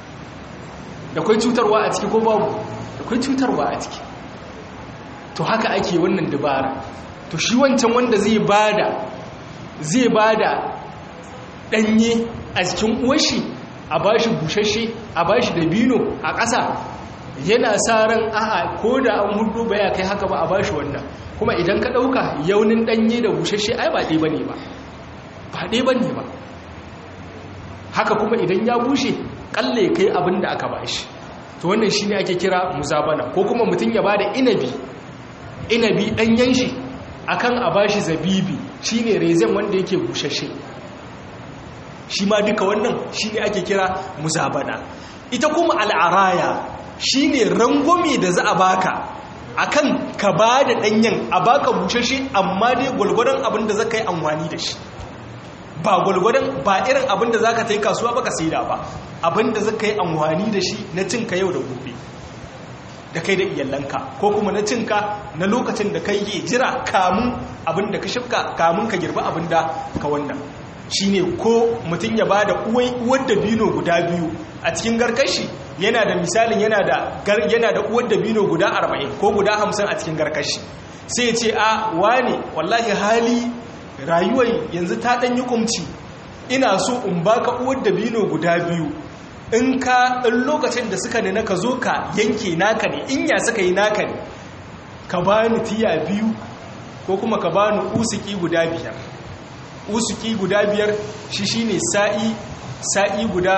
da kwai cutarwa a ciki ko babu da kwai cutarwa a ciki to haka ake wannan dabara to shi wancan wanda zai bada zai bada danye a cikin uwashi a bashi bushashe a bashi dabino a ƙasa yana sa ran a'a ko da an hudu ba ya kai haka ba a bashi wannan kuma idan ka ɗauka yaunin ɗanye da bushashe ai ba ɗaya ba ne ba ba ɗaya ba ne ba haka kuma idan ya bushe ƙalle kai abin da aka bashi to wannan shi ne ake kira muzabana ko kuma mutum ya ba da inabi inabi ɗanyen shi akan a bashi zabibi shi ne rezen wanda yake bushashe shi ma duka wannan shi ne ake kira muzabana ita kuma al'araya shi ne rangwame da za a baka akan ka ba da ɗanyen a baka bushashe amma dai gwalgwadon abin da za ka yi amfani da shi ba gwalgwadon ba irin abin da za ka ta yi kasuwa ba ka saida ba abin da za ka yi amfani da shi na cinka yau da gobe da kai da iyalanka ko kuma na cinka na lokacin da kai yi jira kamun abin da ka shifka kamun ka girba abin da ka wannan shine ko mutum ya ba da uwar dabino guda biyu a cikin garkashi yana da misalin yana da yana da uwar dabino guda 40 ko guda 50 a cikin garkashi sai ya ce a wane wallahi hali rayuwar yanzu ta dan yi kumci ina so in baka uwar dabino guda biyu in ka in lokacin da suka ne ka zo ka yanke naka ne in ya suka yi naka ne ka bani tiya biyu ko kuma ka bani usiki guda biyar usuki guda biyar shi shine sa'i sa'i guda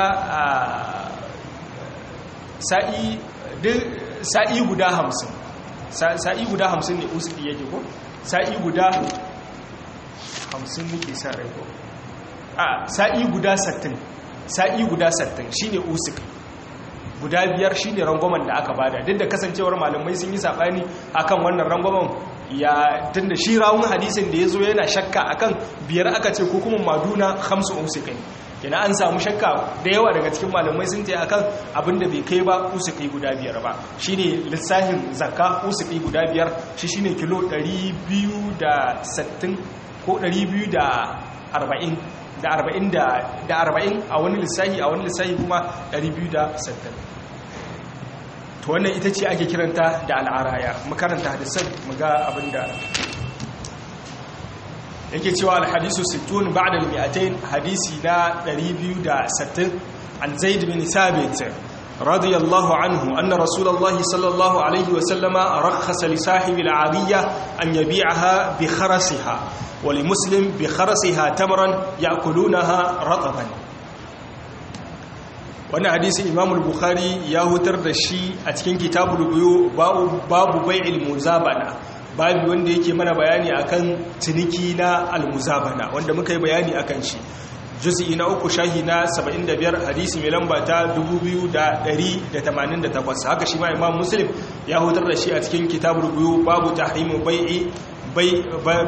sa'i sa'i guda hamsin sa'i guda hamsin ne usuki yake ko sa'i guda hamsin muke sa rai ko a sa'i guda sattin sa'i guda sattin shine usuki guda biyar shine rangwamen da aka bada duk da kasancewar malamai sun yi sabani akan wannan rangwamen ya tunda shi rawun hadisin da ya zo yana shakka akan biyar aka ce ko kuma maduna hamsu usukai kina an samu shakka da yawa daga cikin malamai sun ce akan abinda bai kai ba usukai guda biyar ba shine lissafin zakka usukai guda biyar shi shine kilo 260 ko 240 da 40 da 40 a wani lissafi a wani lissafi kuma 260 to wannan ita ce ake kiranta da al'araya makaranta hadisan muga abinda yake cewa alhadisu 60 ba'da al-mi'atayn hadisi na 260 an zaid bin thabit radiyallahu anhu anna rasulullahi sallallahu alaihi wa sallama rakhasa li sahibi al-'ariyya an yabi'aha bi kharasiha wa li muslim bi kharasiha tamran ya'kulunaha rataban wannan hadisi imam al-bukhari ya hutar da shi a cikin kitabul buyu babu bai'il muzabana babu wanda yake mana bayani akan ciniki na al-muzabana wanda muka yi bayani akan shi juz'i na uku shahi na 75 hadisi mai lamba ta 2188 haka shi ma imam muslim ya hutar da shi a cikin kitabul buyu babu tahrimu bai'i bai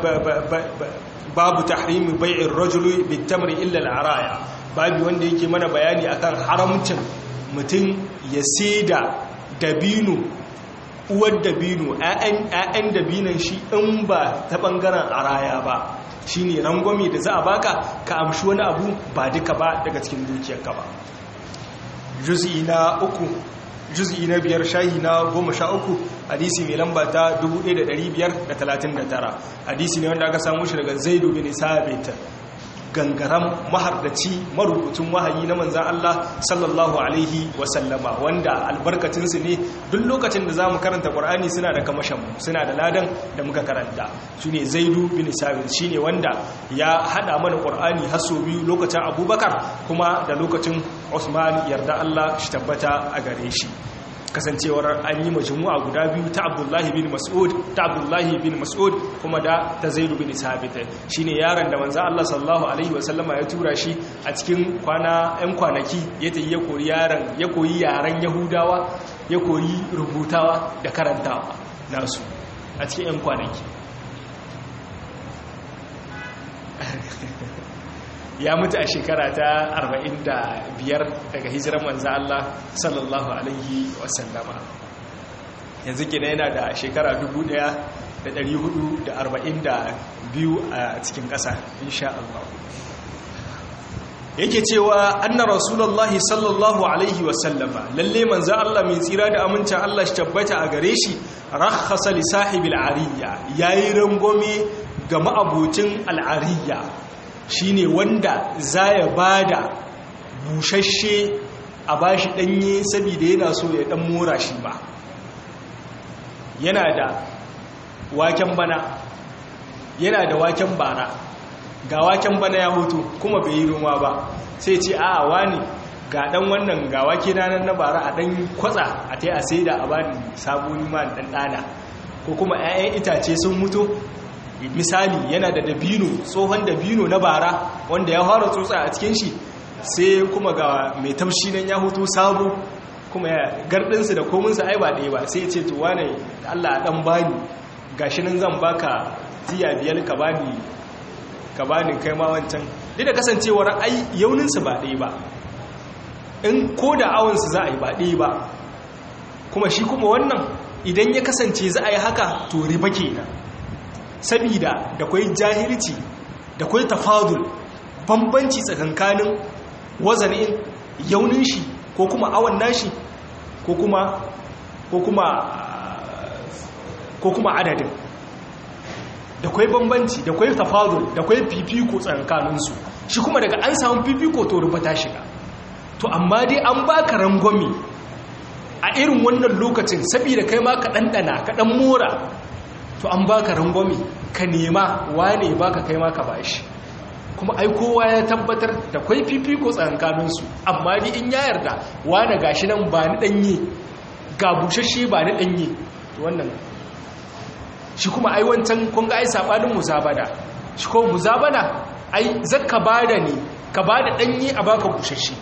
babu tahrimu bai'ir rajuli bit-tamri illa al-araya babu wanda yake mana bayani akan haramcin mutum ya saida dabino uwar dabino ‘ya'yan dabinan shi in ba ta ɓangaren araya ba shi ne rangwami da za a baka ka amshi wani abu ba duka ba daga cikin dukiyarka ba juz'i na uku juz'i na biyar shahi na goma sha uku hadisi mai lamba ta 1539 hadisi ne wanda aka samu shi daga zaidu bin sabit gangaram mahardaci marubucin wahayi na manzan Allah sallallahu alaihi wasallama wanda albarkacinsu ne duk lokacin da za mu karanta ƙwar'ani suna da kamashinmu suna da ladan da muka karanta su ne zaidu bin sabit shi ne wanda ya haɗa mana ƙwar'ani haso biyu lokacin abubakar kuma da lokacin usman yarda Allah shi tabbata a gare shi kasancewar an yi majmu'a guda biyu ta abdullahi bin mas'ud ta abdullahi bin mas'ud kuma da ta zaidu bin sabit shine yaron da manzo Allah sallallahu alaihi wasallama ya tura shi a cikin kwana ɗan kwanaki ya tayi ya koyi yaron ya koyi yaran yahudawa ya koyi rubutawa da karantawa nasu a cikin ɗan kwanaki ya mutu a shekara ta 45 daga hijirar manzo Allah sallallahu alaihi wasallama yanzu kina yana da shekara 1442 a cikin ƙasa insha Allah yake cewa anna rasulullahi sallallahu alaihi wasallama lalle manzo Allah mai tsira da amincin Allah shi tabbata a gare shi rakhasa li sahibil ariya yayi rangome ga ma'abucin al'ariya shine wanda za ya ba da bushashe a bashi danye saboda yana so ya dan mora shi ba yana da waken bana yana da waken bara ga waken bana ya hutu kuma bai yi noma ba sai ce a wani ga dan wannan ga wake nan na bara a dan kwatsa a tai a saida a bani saboni ma dan dana ko kuma 'ya'yan itace sun mutu misali yana da dabino tsohon dabino na bara wanda ya fara tsotsa a cikin shi sai kuma ga mai tamshi nan ya hutu sabo kuma ya gardinsu da kominsu ai ba ɗaya ba sai ce to wane Allah dan bani gashi nan zan baka tiya biyar ka bani ka bani kai ma wancan duk da kasancewar ai yauninsu ba ɗaya ba in ko da awonsu za a yi ba ɗaya ba kuma shi kuma wannan idan ya kasance za a yi haka to riba kenan sabida da kwai jahilci da kwai tafadul bambanci tsakankanin wazanin yaunin shi ko kuma awon nashi ko kuma ko kuma ko kuma adadin da kwai bambanci da kwai tafadul da kwai fifiko tsakankaninsu shi kuma daga an samu fifiko to rubuta shiga to amma dai an baka rangwami a irin wannan lokacin saboda kai ma ka ɗanɗana ka ɗan mora to an baka rangwami ka nema wane baka kai ma ka bashi kuma ai kowa ya tabbatar da kwai fifiko tsakankaninsu amma ni in ya yarda wane gashi nan ba ni ɗanye ga bushashe ba ni ɗanye to wannan shi kuma ai wancan kun ga ai sabanin muzabada shi ko muzabada ai zakka bada ne ka bada ɗanye a baka bushashe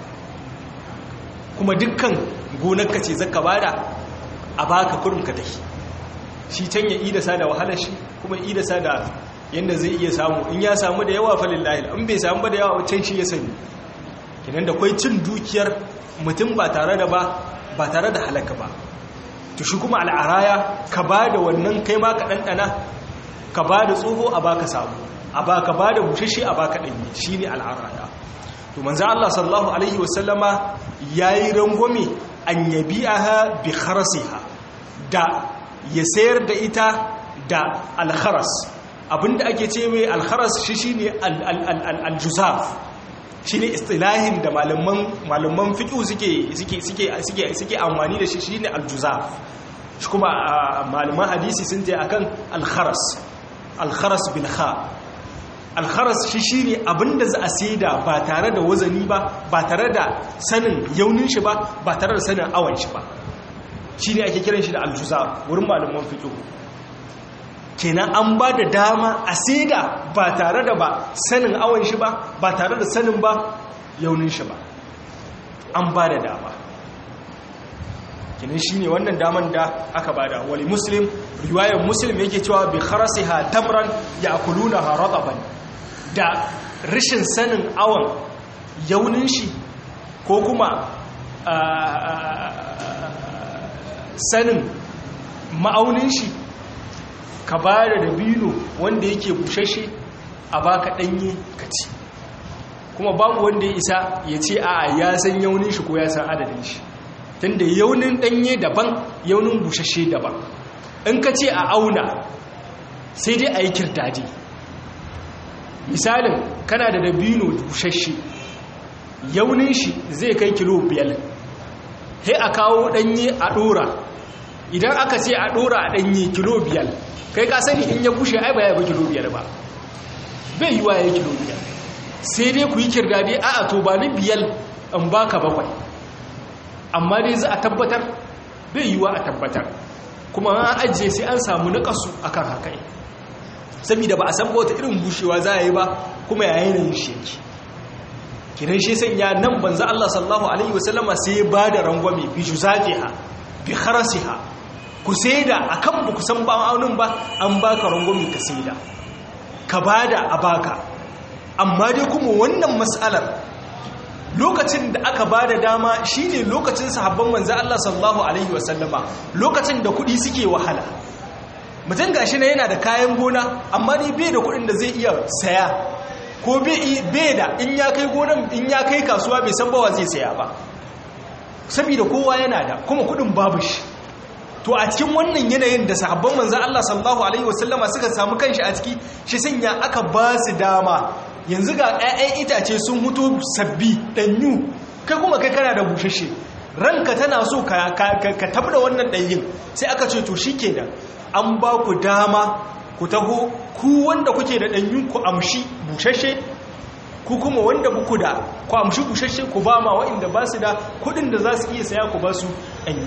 kuma dukkan gonarka ce zaka bada a baka kurin ka tafi shi can ya idasa da wahalar shi kuma idasa da yanda zai iya samu in ya samu da yawa falillahi in bai samu ba da yawa can shi ya sani kinan da kwai cin dukiyar mutum ba tare da ba ba tare da halaka ba to shi kuma al'araya ka ba da wannan kai ma ka ɗanɗana ka ba da tsoho a baka samu a baka ba da bushashe a baka ɗanyi shi ne al'araya to manzo Allah sallallahu alaihi wasallama yayi rangwame an yabi'aha bi kharasiha da ya sayar da ita da al-kharas abinda ake ce mai al-kharas shi shine al-juzaf shine istilahin da malaman malaman fiqh suke suke suke suke suke amfani da shi shine al-juzaf shi kuma malaman hadisi sun ce akan al-kharas al-kharas bil kha alkharas shi shi ne abinda za a saida ba tare da wazani ba ba tare da sanin yaunin shi ba ba tare da sanin awon shi ba shi ne ake kiran shi da aljuza wurin malaman fito kenan an ba da dama a saida ba tare da ba sanin awon shi ba ba tare da sanin ba yaunin shi ba an ba da dama kenan shi ne wannan daman da aka bada wali muslim riwayar muslim yake cewa bi kharasiha tamran ya'kulunaha rataban da rashin sanin awon yaunin shi ko kuma sanin ma'aunin shi ka ba da dabino wanda yake bushashe a baka danye ka ci kuma babu wanda ya isa ya ce a ya san yaunin shi ko ya san adadin shi tunda yaunin danye daban yaunin bushashe daban in ka ce a auna sai dai a yi kirdaji misalin kana da dabino bushashe yaunin shi zai kai kilo biyar sai a kawo danye a dora idan aka ce a dora a danye kilo biyar kai ka sani in ya bushe ai ba ya bi kilo biyar ba bai yi wa ya kilo biyar sai dai ku yi kirdade a a to ba ni biyar in baka bakwai amma dai za a tabbatar bai yi wa a tabbatar kuma an ajiye sai an samu nakasu akan haka saboda ba a san wata irin bushewa za a yi ba kuma ya yanayin sheki kinan shi sanya nan banza Allah sallallahu alaihi wasallama sai ya ba da rangwame bi juzafiha bi kharasiha ku saida akan ba ku san ba'aunin ba an baka rangwame ka saida ka bada a baka amma dai kuma wannan mas'alar lokacin da aka ba da dama shine lokacin sahabban manzo Allah sallallahu alaihi wasallama lokacin da kudi suke wahala mutum gashi na yana da kayan gona amma ni bai da kudin da zai iya saya ko bai da in ya kai gonan in ya kai kasuwa bai san bawa zai saya ba saboda kowa yana da kuma kudin babu shi to a cikin wannan yanayin da sahabban manzo Allah sallallahu alaihi wasallama suka samu kanshi a ciki shi sanya aka ba su dama yanzu ga 'ya'yan itace sun huto sabbi danyu kai kuma kai kana da bushashe ranka tana so ka tabda wannan ɗanyin sai aka ce to shi kenan an ba ku dama ku taho ku wanda kuke da ɗanyun ku amshi bushashe ku kuma wanda buku da ku amshi bushashe ku ba ma wa'inda ba su da kudin da za su iya saya ku ba su ɗanyi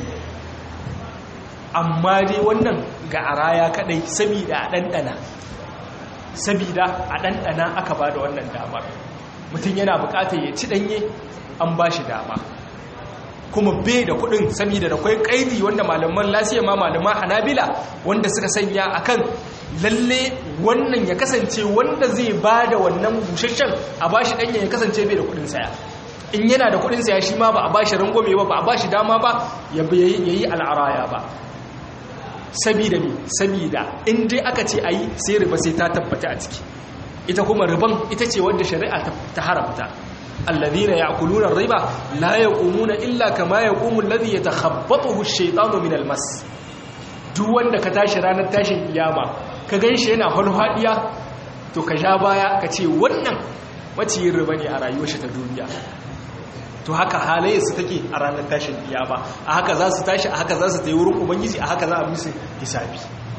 amma dai wannan ga araya kadai sabida a ɗanɗana sabida a ɗanɗana aka ba da wannan damar mutum yana bukatar ya ci ɗanye an ba shi dama kuma bai da kudin saboda da kwai kaidi wanda malaman lasiya ma malaman hanabila wanda suka sanya akan lalle wannan ya kasance wanda zai ba da wannan busasshen a bashi danya ya kasance bai da kudin saya in yana da kudin saya shi ma ba a bashi rangwame ba ba a bashi dama ba ya yi al'araya ba sabida ne sabida in dai aka ce ayi sai riba sai ta tabbata a ciki ita kuma riban ita ce wanda shari'a ta haramta الذين يأكلون الربا لا يقومون إلا كما يقوم الذي يتخبطه الشيطان من المس duk wanda ka tashi ranar tashin kiyama ka ganshi yana hulhadiya to ka ja baya ka ce wannan maciyin riba ne a rayuwar shi ta duniya to haka halayyarsu take a ranar tashin kiyama a haka za su tashi a haka za su ta yi wurin ubangiji a haka za a musu hisabi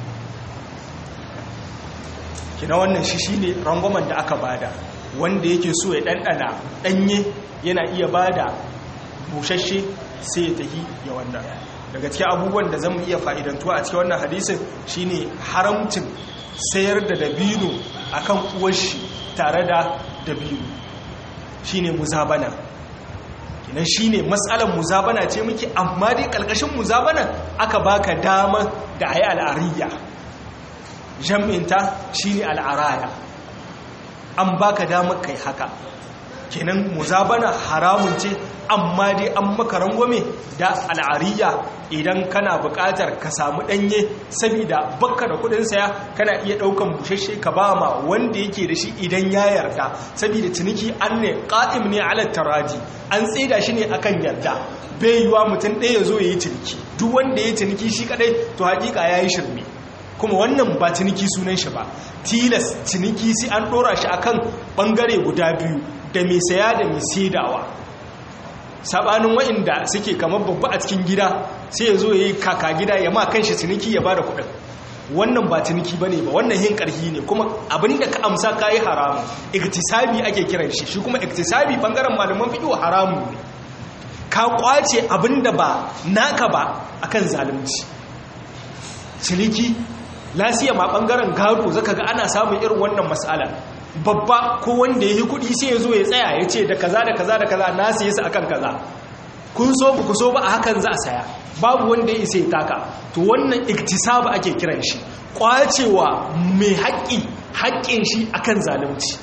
kina wannan shi shine rangwamen da aka bada wanda yake so ya ɗanɗana ɗanye yana iya ba da bushashe sai ya tafi ya wannan daga cikin abubuwan da zan iya fa'idantuwa a cikin wannan hadisin shine haramcin sayar da dabino akan uwashi tare da dabino shine muzabana kinan shine matsalar muzabana ce muke amma dai ƙarƙashin muzabana aka baka dama da ayi al'ariya jam'inta shine al'araya an baka damar kai haka kenan muzabana haramun ce amma dai an maka rangwame da al'ariya idan kana buƙatar ka samu ɗanye saboda bakka da kudin saya kana iya ɗaukan bushashe ka ba ma wanda yake da shi idan ya yarda saboda ciniki an ne ƙa'im ne ala taraji an tsida shi ne akan yarda bai yiwa mutum ɗaya zo ya yi ciniki duk wanda ya yi ciniki shi kaɗai to haƙiƙa ya yi shirme kuma wannan ba ciniki sunan shi ba tilas ciniki sai an dora shi akan bangare guda biyu da mai saya da mai saidawa sabanin wa'inda suke kamar babba a cikin gida sai ya zo ya yi kaka gida ya ma kanshi ciniki ya bada kuɗin wannan ba ciniki bane ba wannan yin karhi ne kuma abinda ka amsa kayi haramu iktisabi ake kiran shi shi kuma iktisabi bangaren malaman fiqh haramu ne ka kwace abinda ba naka ba akan zalunci ciniki lasiya ma bangaren gado zaka ga ana samun irin wannan mas'ala babba ko wanda ya yi kudi sai ya zo ya tsaya ya ce da kaza da kaza da kaza na siye su akan kaza kun so ku so ba a hakan za a saya babu wanda ya isa ya taka to wannan iktisab ake kiran shi kwacewa mai haƙƙi haƙƙin shi akan zalunci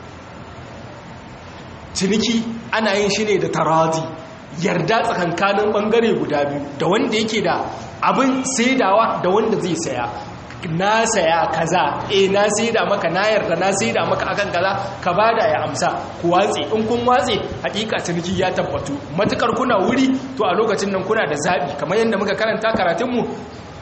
ciniki ana yin shi ne da taradi yarda tsakankanin bangare guda biyu da wanda yake da abin saidawa da wanda zai saya na saya kaza eh na saida maka na yarda na saida maka akan kaza ka bada ya amsa ku watse in kun watse hakika ciniki ya tabbatu matukar kuna wuri to a lokacin nan kuna da zabi kamar yadda muka karanta karatun mu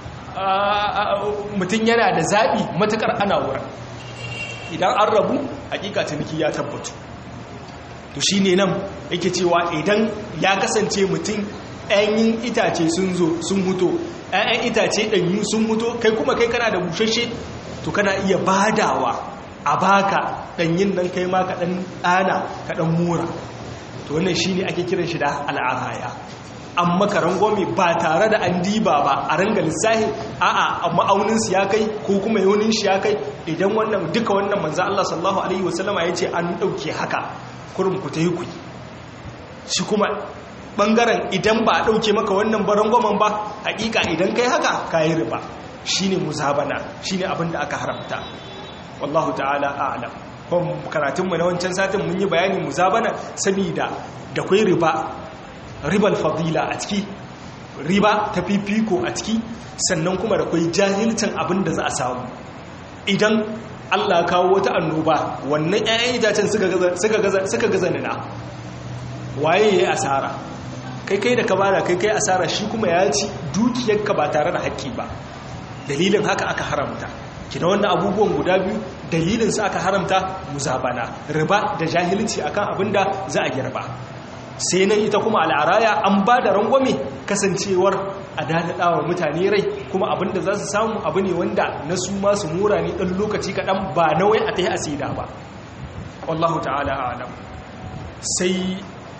mutum yana da zabi matukar ana wurin idan an rabu hakika ciniki ya tabbatu to shine nan yake cewa idan ya kasance mutum ɗanyin itace sun zo sun huto ɗayan itace ɗanyu sun huto kai kuma kai kana da bushashe to kana iya badawa a baka ɗanyin nan kai ma ka ɗan ɗana ka ɗan mura to wannan shine ake kiran shi da al'araya an maka rangwame ba tare da an diba ba a ranga lissahi a'a ma'aunin su ya kai ko kuma yaunin shi ya kai idan wannan duka wannan manzo Allah sallallahu alaihi wasallama yace an dauke haka kurum ku tayi ku shi kuma bangaren idan ba a dauke maka wannan barangwamen ba hakika idan kai haka kai riba shine muzabana shine abin da aka haramta wallahu ta'ala a'lam kuma karatun mu na wancan satin mun yi bayanin muzabana saboda da kai riba ribal fadila a ciki riba ta fifiko a ciki sannan kuma da kwai jahilcin abin da za a samu idan Allah kawo wata annoba wannan 'ya'yan itacen suka gaza nina waye ya yi asara kai kai da ka bada kai kai asara shi kuma ya ci dukiyarka ba tare da haƙƙi ba dalilin haka aka haramta kina wannan abubuwan guda biyu dalilin su aka haramta muzabana riba da jahilci akan abin da za a girba sai nan ita kuma al'araya an ba da rangwame kasancewar a daɗaɗawa mutane rai kuma abinda za su samu abu ne wanda na su masu mura ne ɗan lokaci kaɗan ba nawai a ta yi asida ba wallahu ta'ala alam sai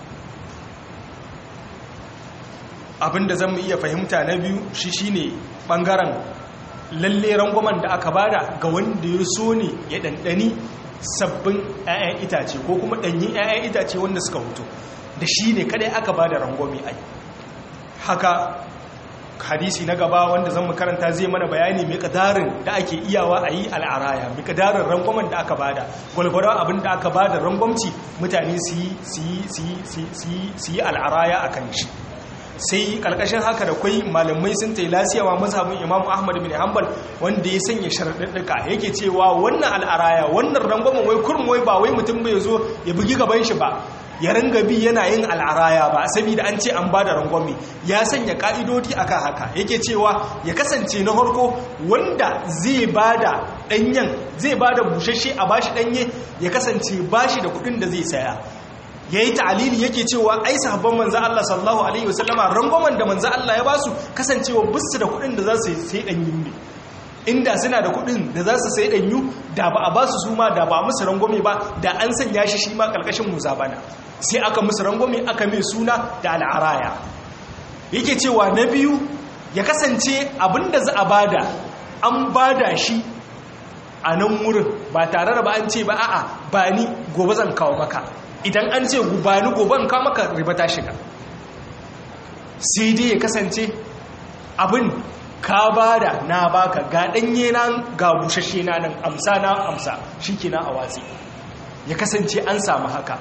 abinda zan iya fahimta na biyu shi shine ɓangaren lalle rangwamen da aka bada ga wanda ya so ne ya ɗanɗani sabbin 'ya'yan itace ko kuma ɗanyin 'ya'yan itace wanda suka hutu da shi ne kadai aka ba da rangwami ai haka hadisi na gaba wanda zan makaranta zai mana bayani mai kadarin da ake iyawa a yi al'araya mai kadarin rangwamen da aka bada gwalgwara abin da aka bada rangwamci mutane su yi al'araya a kan shi sai kalkashin haka da kwai malamai sun ta yi lasiyawa mazhabin imam ahmad bin hanbal wanda ya sanya sharaɗaɗɗuka yake cewa wannan al'araya wannan rangwamen wai kurmi wai ba wai mutum bai zo ya bugi gaban shi ba ya ringa bi yana yin al'araya ba saboda an ce an ba da rangwame ya sanya ka'idodi akan haka yake cewa ya kasance na harko wanda zai ba da ɗanyen zai ba da bushashe a bashi ɗanye ya kasance bashi da kuɗin da zai saya ya yi ta'alili yake cewa ai sahabban manzan Allah sallallahu alaihi wasallama rangwamen da manzan Allah ya ba su kasancewa bisu da kuɗin da za su sai ɗanyen ne inda suna da kuɗin da za su sai ɗanyu da ba a ba su suma da ba musu rangwame ba da an sanya shi shi ma ƙarƙashin musabana sai aka musu rangwame aka mai suna da al'araya yake cewa na biyu ya kasance abinda za a bada an bada shi a nan wurin ba tare da ba an ce ba a'a ba ni gobe zan kawo maka idan an ce ba ni gobe kawo maka riba ta shiga sai dai ya kasance abin ka bada na baka ga ɗanye nan ga bushashe na nan amsa na amsa shi ke na a watsi ya kasance an samu haka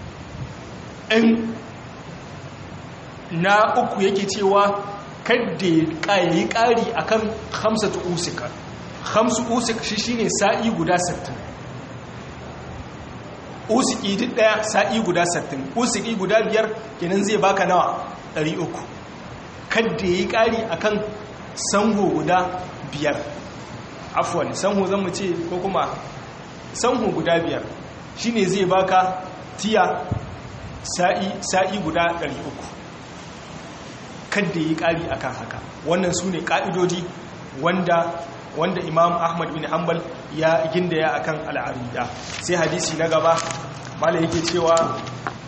in na uku yake cewa kadda ya yi ƙari a kan hamsatu usika hamsu usik shi shine sa'i guda 60 usiki duk daya sa'i guda 60 usiki guda biyar kenan zai baka nawa 300 kadda ya yi ƙari a kan sanho guda biyar afuwan sanho zan mu ce ko kuma sanho guda biyar shine zai baka tiya sa'i guda 300 kadda yi ƙari akan haka wannan su ne ƙa'idodi wanda wanda imam ahmad bin hanbal ya gindaya akan al'arida sai hadisi na gaba mala yake cewa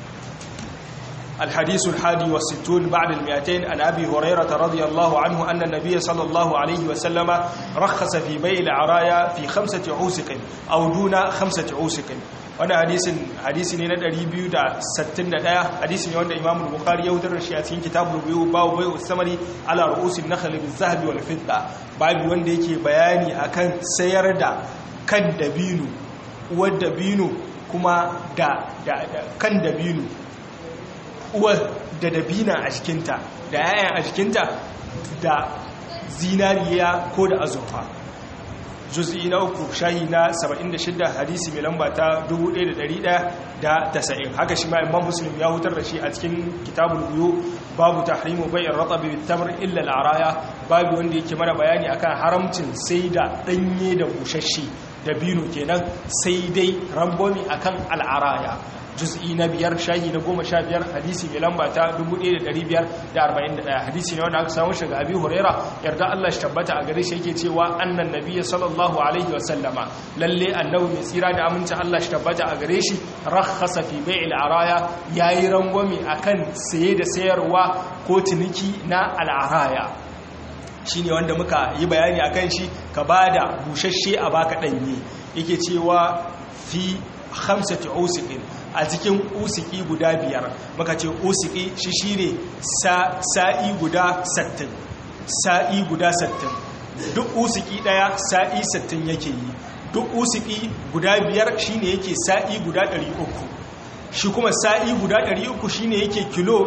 الحديث الحادي والستون بعد المئتين عن أبي هريرة رضي الله عنه أن النبي صلى الله عليه وسلم رخص في بيع العرايا في خمسة عوسق أو دون خمسة عوسق wani hadisin hadisi ne na 261 hadisi ne wanda Imam Bukhari ya wutar da shi a cikin kitabul buyu babu bayu samari ala ru'usin nakhl bil zahabi wal fidda babu wanda yake bayani akan sayar da kan dabino uwar dabino kuma da kan dabino uwar da dabina a jikinta da yayan a jikinta da zinariya ko da azurfa juz'i na uku shahi na 76 hadisi mai lamba ta 1190 haka shi ma imam muslim ya hutar da shi a cikin kitabul buyu babu tahrimu bai'ir ratabi bit tamr illa al araya babu wanda yake mana bayani akan haramcin sai da danye da bushashe dabino kenan sai dai rangwami akan al'araya juz'i na biyar shahi na goma sha biyar hadisi mai lamba ta 1541 hadisi ne wanda aka samu shiga abi huraira yarda Allah shi tabbata a gare shi yake cewa annan nabiyyi sallallahu alaihi wa sallama lalle annabi mai tsira da aminci Allah shi tabbata a gare shi rakhasa fi bai'il araya yayi rangwami akan saye da sayarwa ko ciniki na al'araya shine wanda muka yi bayani akan shi ka bada bushashe a baka danye yake cewa fi khamsati usiqin a cikin usiki guda biyar muka ce usiki shi shine sa'i guda 60 sa'i guda 60 duk usiki daya sa'i 60 yake yi duk usiki guda biyar shine yake sa'i guda 300 shi kuma sa'i guda 300 shine yake kilo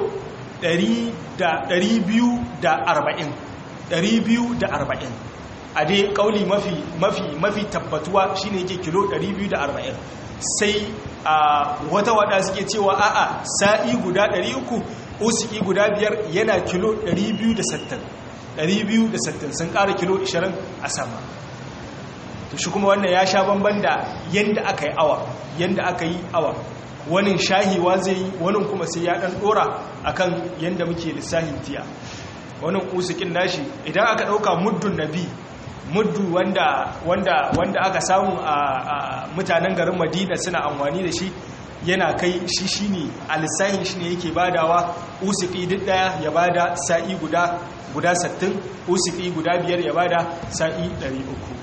240 240 a dai kauli mafi mafi mafi tabbatuwa shine yake kilo 240 sai a wata wada suke cewa a'a sa'i guda 300 usiki guda biyar yana kilo 260 260 sun ƙara kilo 20 a sama to shi kuma wannan ya sha bamban da yanda aka yi awa yanda aka yi awa wani shahiwa zai yi wani kuma sai ya ɗan ɗora akan yanda muke lissahin tiya wani usikin nashi idan aka ɗauka muddun nabi muddu wanda wanda wanda aka samu a mutanen garin madina suna amfani da shi yana kai shi shine a lissahin shi ne yake badawa usiki duk daya ya bada sa'i guda guda 60 usiki guda biyar ya bada sa'i 300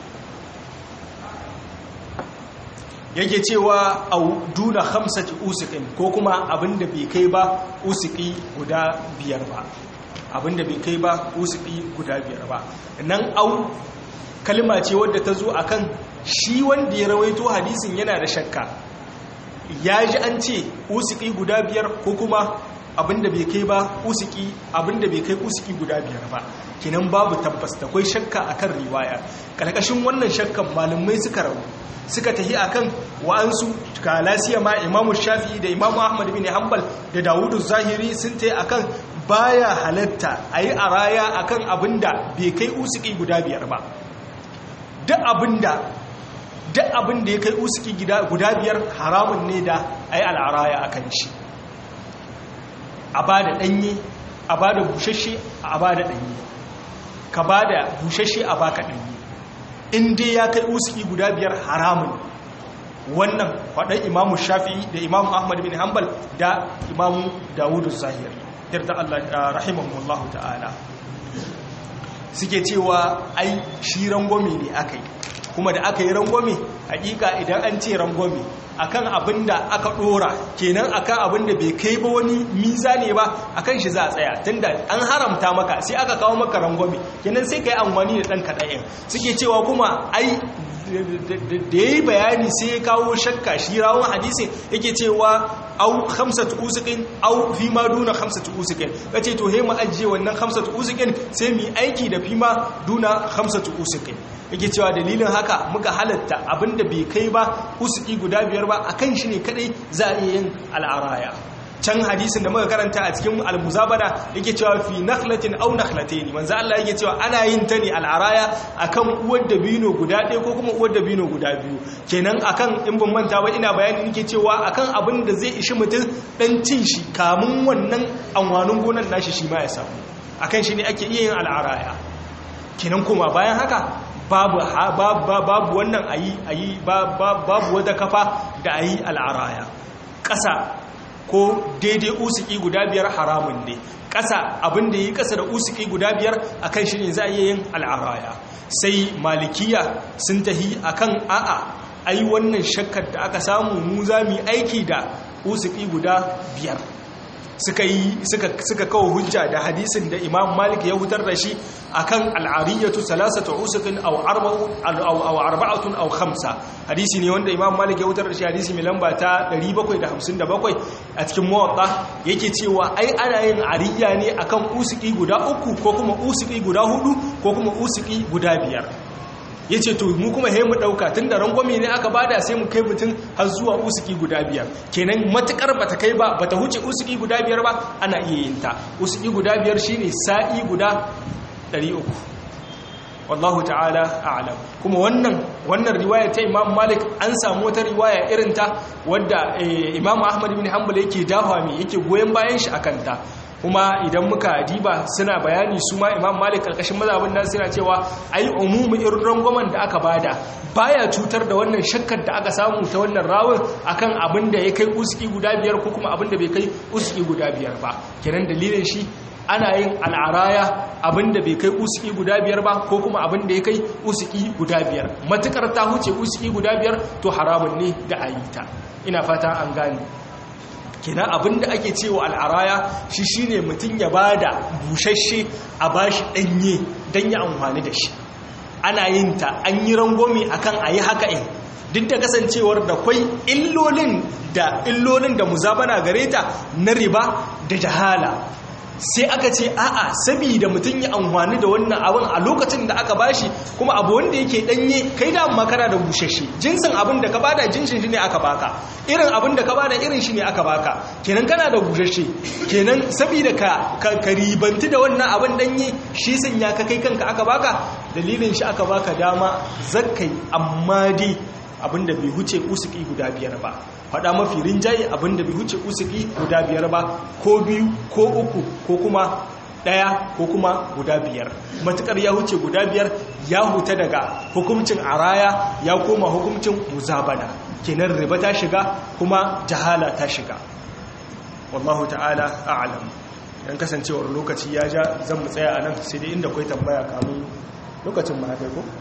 yake cewa au duna khamsati usiqin ko kuma abinda bai kai ba usiki guda biyar ba abinda bai kai ba usiki guda biyar ba nan au kalma ce wadda ta zo akan shi wanda ya rawaito hadisin yana da shakka ya ji an ce usiki guda biyar ko kuma abinda bai kai ba usiki abinda bai kai usiki guda biyar ba kinan babu tabbas da kwai shakka akan riwaya karkashin wannan shakkan malamai suka rabu suka tahi akan wa'ansu kalasiya ma imamu shafi'i da imamu ahmad bin hanbal da dawudu zahiri sun tayi akan baya halatta ayi araya akan abinda bai kai usiki guda biyar ba duk abinda duk abinda ya kai usiki guda biyar haramun ne da ayi al'araya akan shi a bada danye a bada bushashe a bada danye ka bada bushashe a baka danye in dai ya kai usiki guda biyar haramun wannan faɗin imamu shafi'i da imamu ahmad bin hanbal da imamu dawudu zahiri yarda Allah rahimahullahu ta'ala suke cewa ai shi rangwame ne aka yi kuma da aka yi rangwame hakika idan an ce rangwame akan abin da aka dora kenan akan abin da bai kai ba wani miza ne ba akan shi za a tsaya tunda an haramta maka sai aka kawo maka rangwame kenan sai ka yi amfani da ɗan kaɗa'in suke cewa kuma ai da ya yi bayani sai ya kawo shakka shi rawun hadisi yake cewa au hamsatu usukin au fi ma duna hamsatu usukin ka ce to he mu ajiye wannan hamsatu usukin sai mu yi aiki da fi ma duna hamsatu usukin yake cewa dalilin haka muka halatta abinda bai kai ba usuki guda biyar ba akan shi ne kadai za a iya yin al'araya can hadisin da muka karanta a cikin al-muzabara yake cewa fi nakhlatin aw nakhlatayn manzo Allah yake cewa ana yin ta ne al'araya akan uwar dabino guda ɗaya ko kuma uwar dabino guda biyu kenan akan in ban manta ba ina bayani nake cewa akan abin da zai ishi mutum dan cin shi kamun wannan anwanin gonan nashi shi ma ya samu akan shi ne ake iya yin al'araya kenan kuma bayan haka babu babu wannan ayi ayi babu wata kafa da ayi al'araya ƙasa ko daidai usiki guda biyar haramun ne ƙasa abin da yi ƙasa da usiki guda biyar akan shi ne za a yin al'araya sai malikiya sun tahi akan a'a ai wannan shakkar da aka samu mu za mu aiki da usiki guda biyar suka yi suka kawo hujja da hadisin da imam malik ya hutar da shi akan al'ariyatu salasatu usukin aw arba'atun aw khamsa hadisi ne wanda imam malik ya hutar da shi hadisi mai lamba ta 757 a cikin muwatta yake cewa ai ana yin ariya ne akan usuki guda uku ko kuma usuki guda hudu ko kuma usuki guda biyar ya ce to mu kuma he mu ɗauka tun da rangwame ne aka bada sai mu kai mutum har zuwa usuki guda biyar kenan matukar bata kai ba bata huce usuki guda biyar ba ana iya yin ta usuki guda biyar shine sa'i guda 300 wallahu ta'ala a'lam kuma wannan wannan riwaya ta Imam Malik an samu wata riwaya irin ta wadda Imam Ahmad bin Hanbal yake dafa mi yake goyen bayan shi akan ta kuma idan muka diba suna bayani su ma imam malik karkashin mazhabin nan suna cewa ai umumu irin rangwamen da aka bada baya cutar da wannan shakkar da aka samu ta wannan rawun akan abin da ya kai uski guda biyar ko kuma abin da bai kai uski guda biyar ba kenan dalilin shi ana yin al'araya abin da bai kai uski guda biyar ba ko kuma abin da ya kai uski guda biyar matukar ta huce uski guda biyar to haramun ne da ayita ina fata an gane kina abinda ake cewa al'araya shi shine mutum ya bada bushashe a bashi danye dan ya amfani da shi ana yin ta an yi rangomi akan ayi haka in duk da kasancewar da kwai illolin da illolin da muzabana gare ta na riba da jahala sai aka ce a'a saboda mutum ya amfani da wannan abin a lokacin da aka bashi kuma abu wanda yake danye kai da amma kana da bushashe jinsin abin da ka bada jinsin shi ne aka baka irin abin da ka bada irin shi ne aka baka kenan kana da bushashe kenan saboda ka ka ribanti da wannan abin danye shi sun ya ka kai kanka aka baka dalilin shi aka baka dama zakkai amma dai abinda bai huce usuki guda biyar ba faɗa mafi rinjaye abinda bai huce usuki guda biyar ba ko biyu ko uku ko kuma ɗaya ko kuma guda biyar matukar ya huce guda biyar ya huta daga hukuncin araya ya koma hukuncin muzabana kenan riba ta shiga kuma jahala ta shiga wallahu ta'ala a'lam dan kasancewar lokaci ya ja zan mu tsaya anan sai dai inda kai tambaya kamun lokacin ma kai ko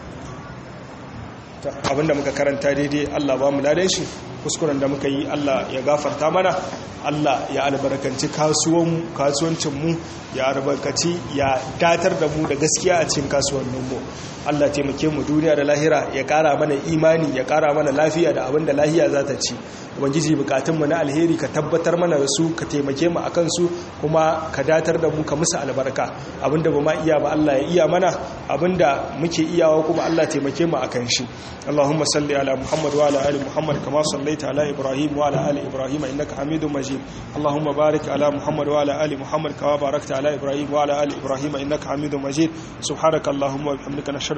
abinda muka karanta daidai Allah ba mu ladan shi kuskuren da muka yi Allah ya gafarta mana Allah ya albarkanci kasuwancinmu ya albarkaci ya datar da mu da gaskiya a cikin kasuwanninmu Allah taimake mu duniya da lahira ya kara mana imani ya kara mana lafiya da abinda lahiya za ta ci ubangiji bukatunmu na alheri ka tabbatar mana da su ka taimake mu akan su kuma ka datar da mu ka musu albarka abinda ba ma iya ba Allah ya iya mana abinda muke iyawa kuma Allah taimake mu akan shi Allahumma salli ala Muhammad wa ala ali Muhammad kama sallaita ala Ibrahim wa ala ali Ibrahim innaka Hamidum Majid Allahumma barik ala Muhammad wa ala ali Muhammad kama barakta ala Ibrahim wa ala ali Ibrahim innaka Hamidum Majid subhanakallahumma wa bihamdika nashhadu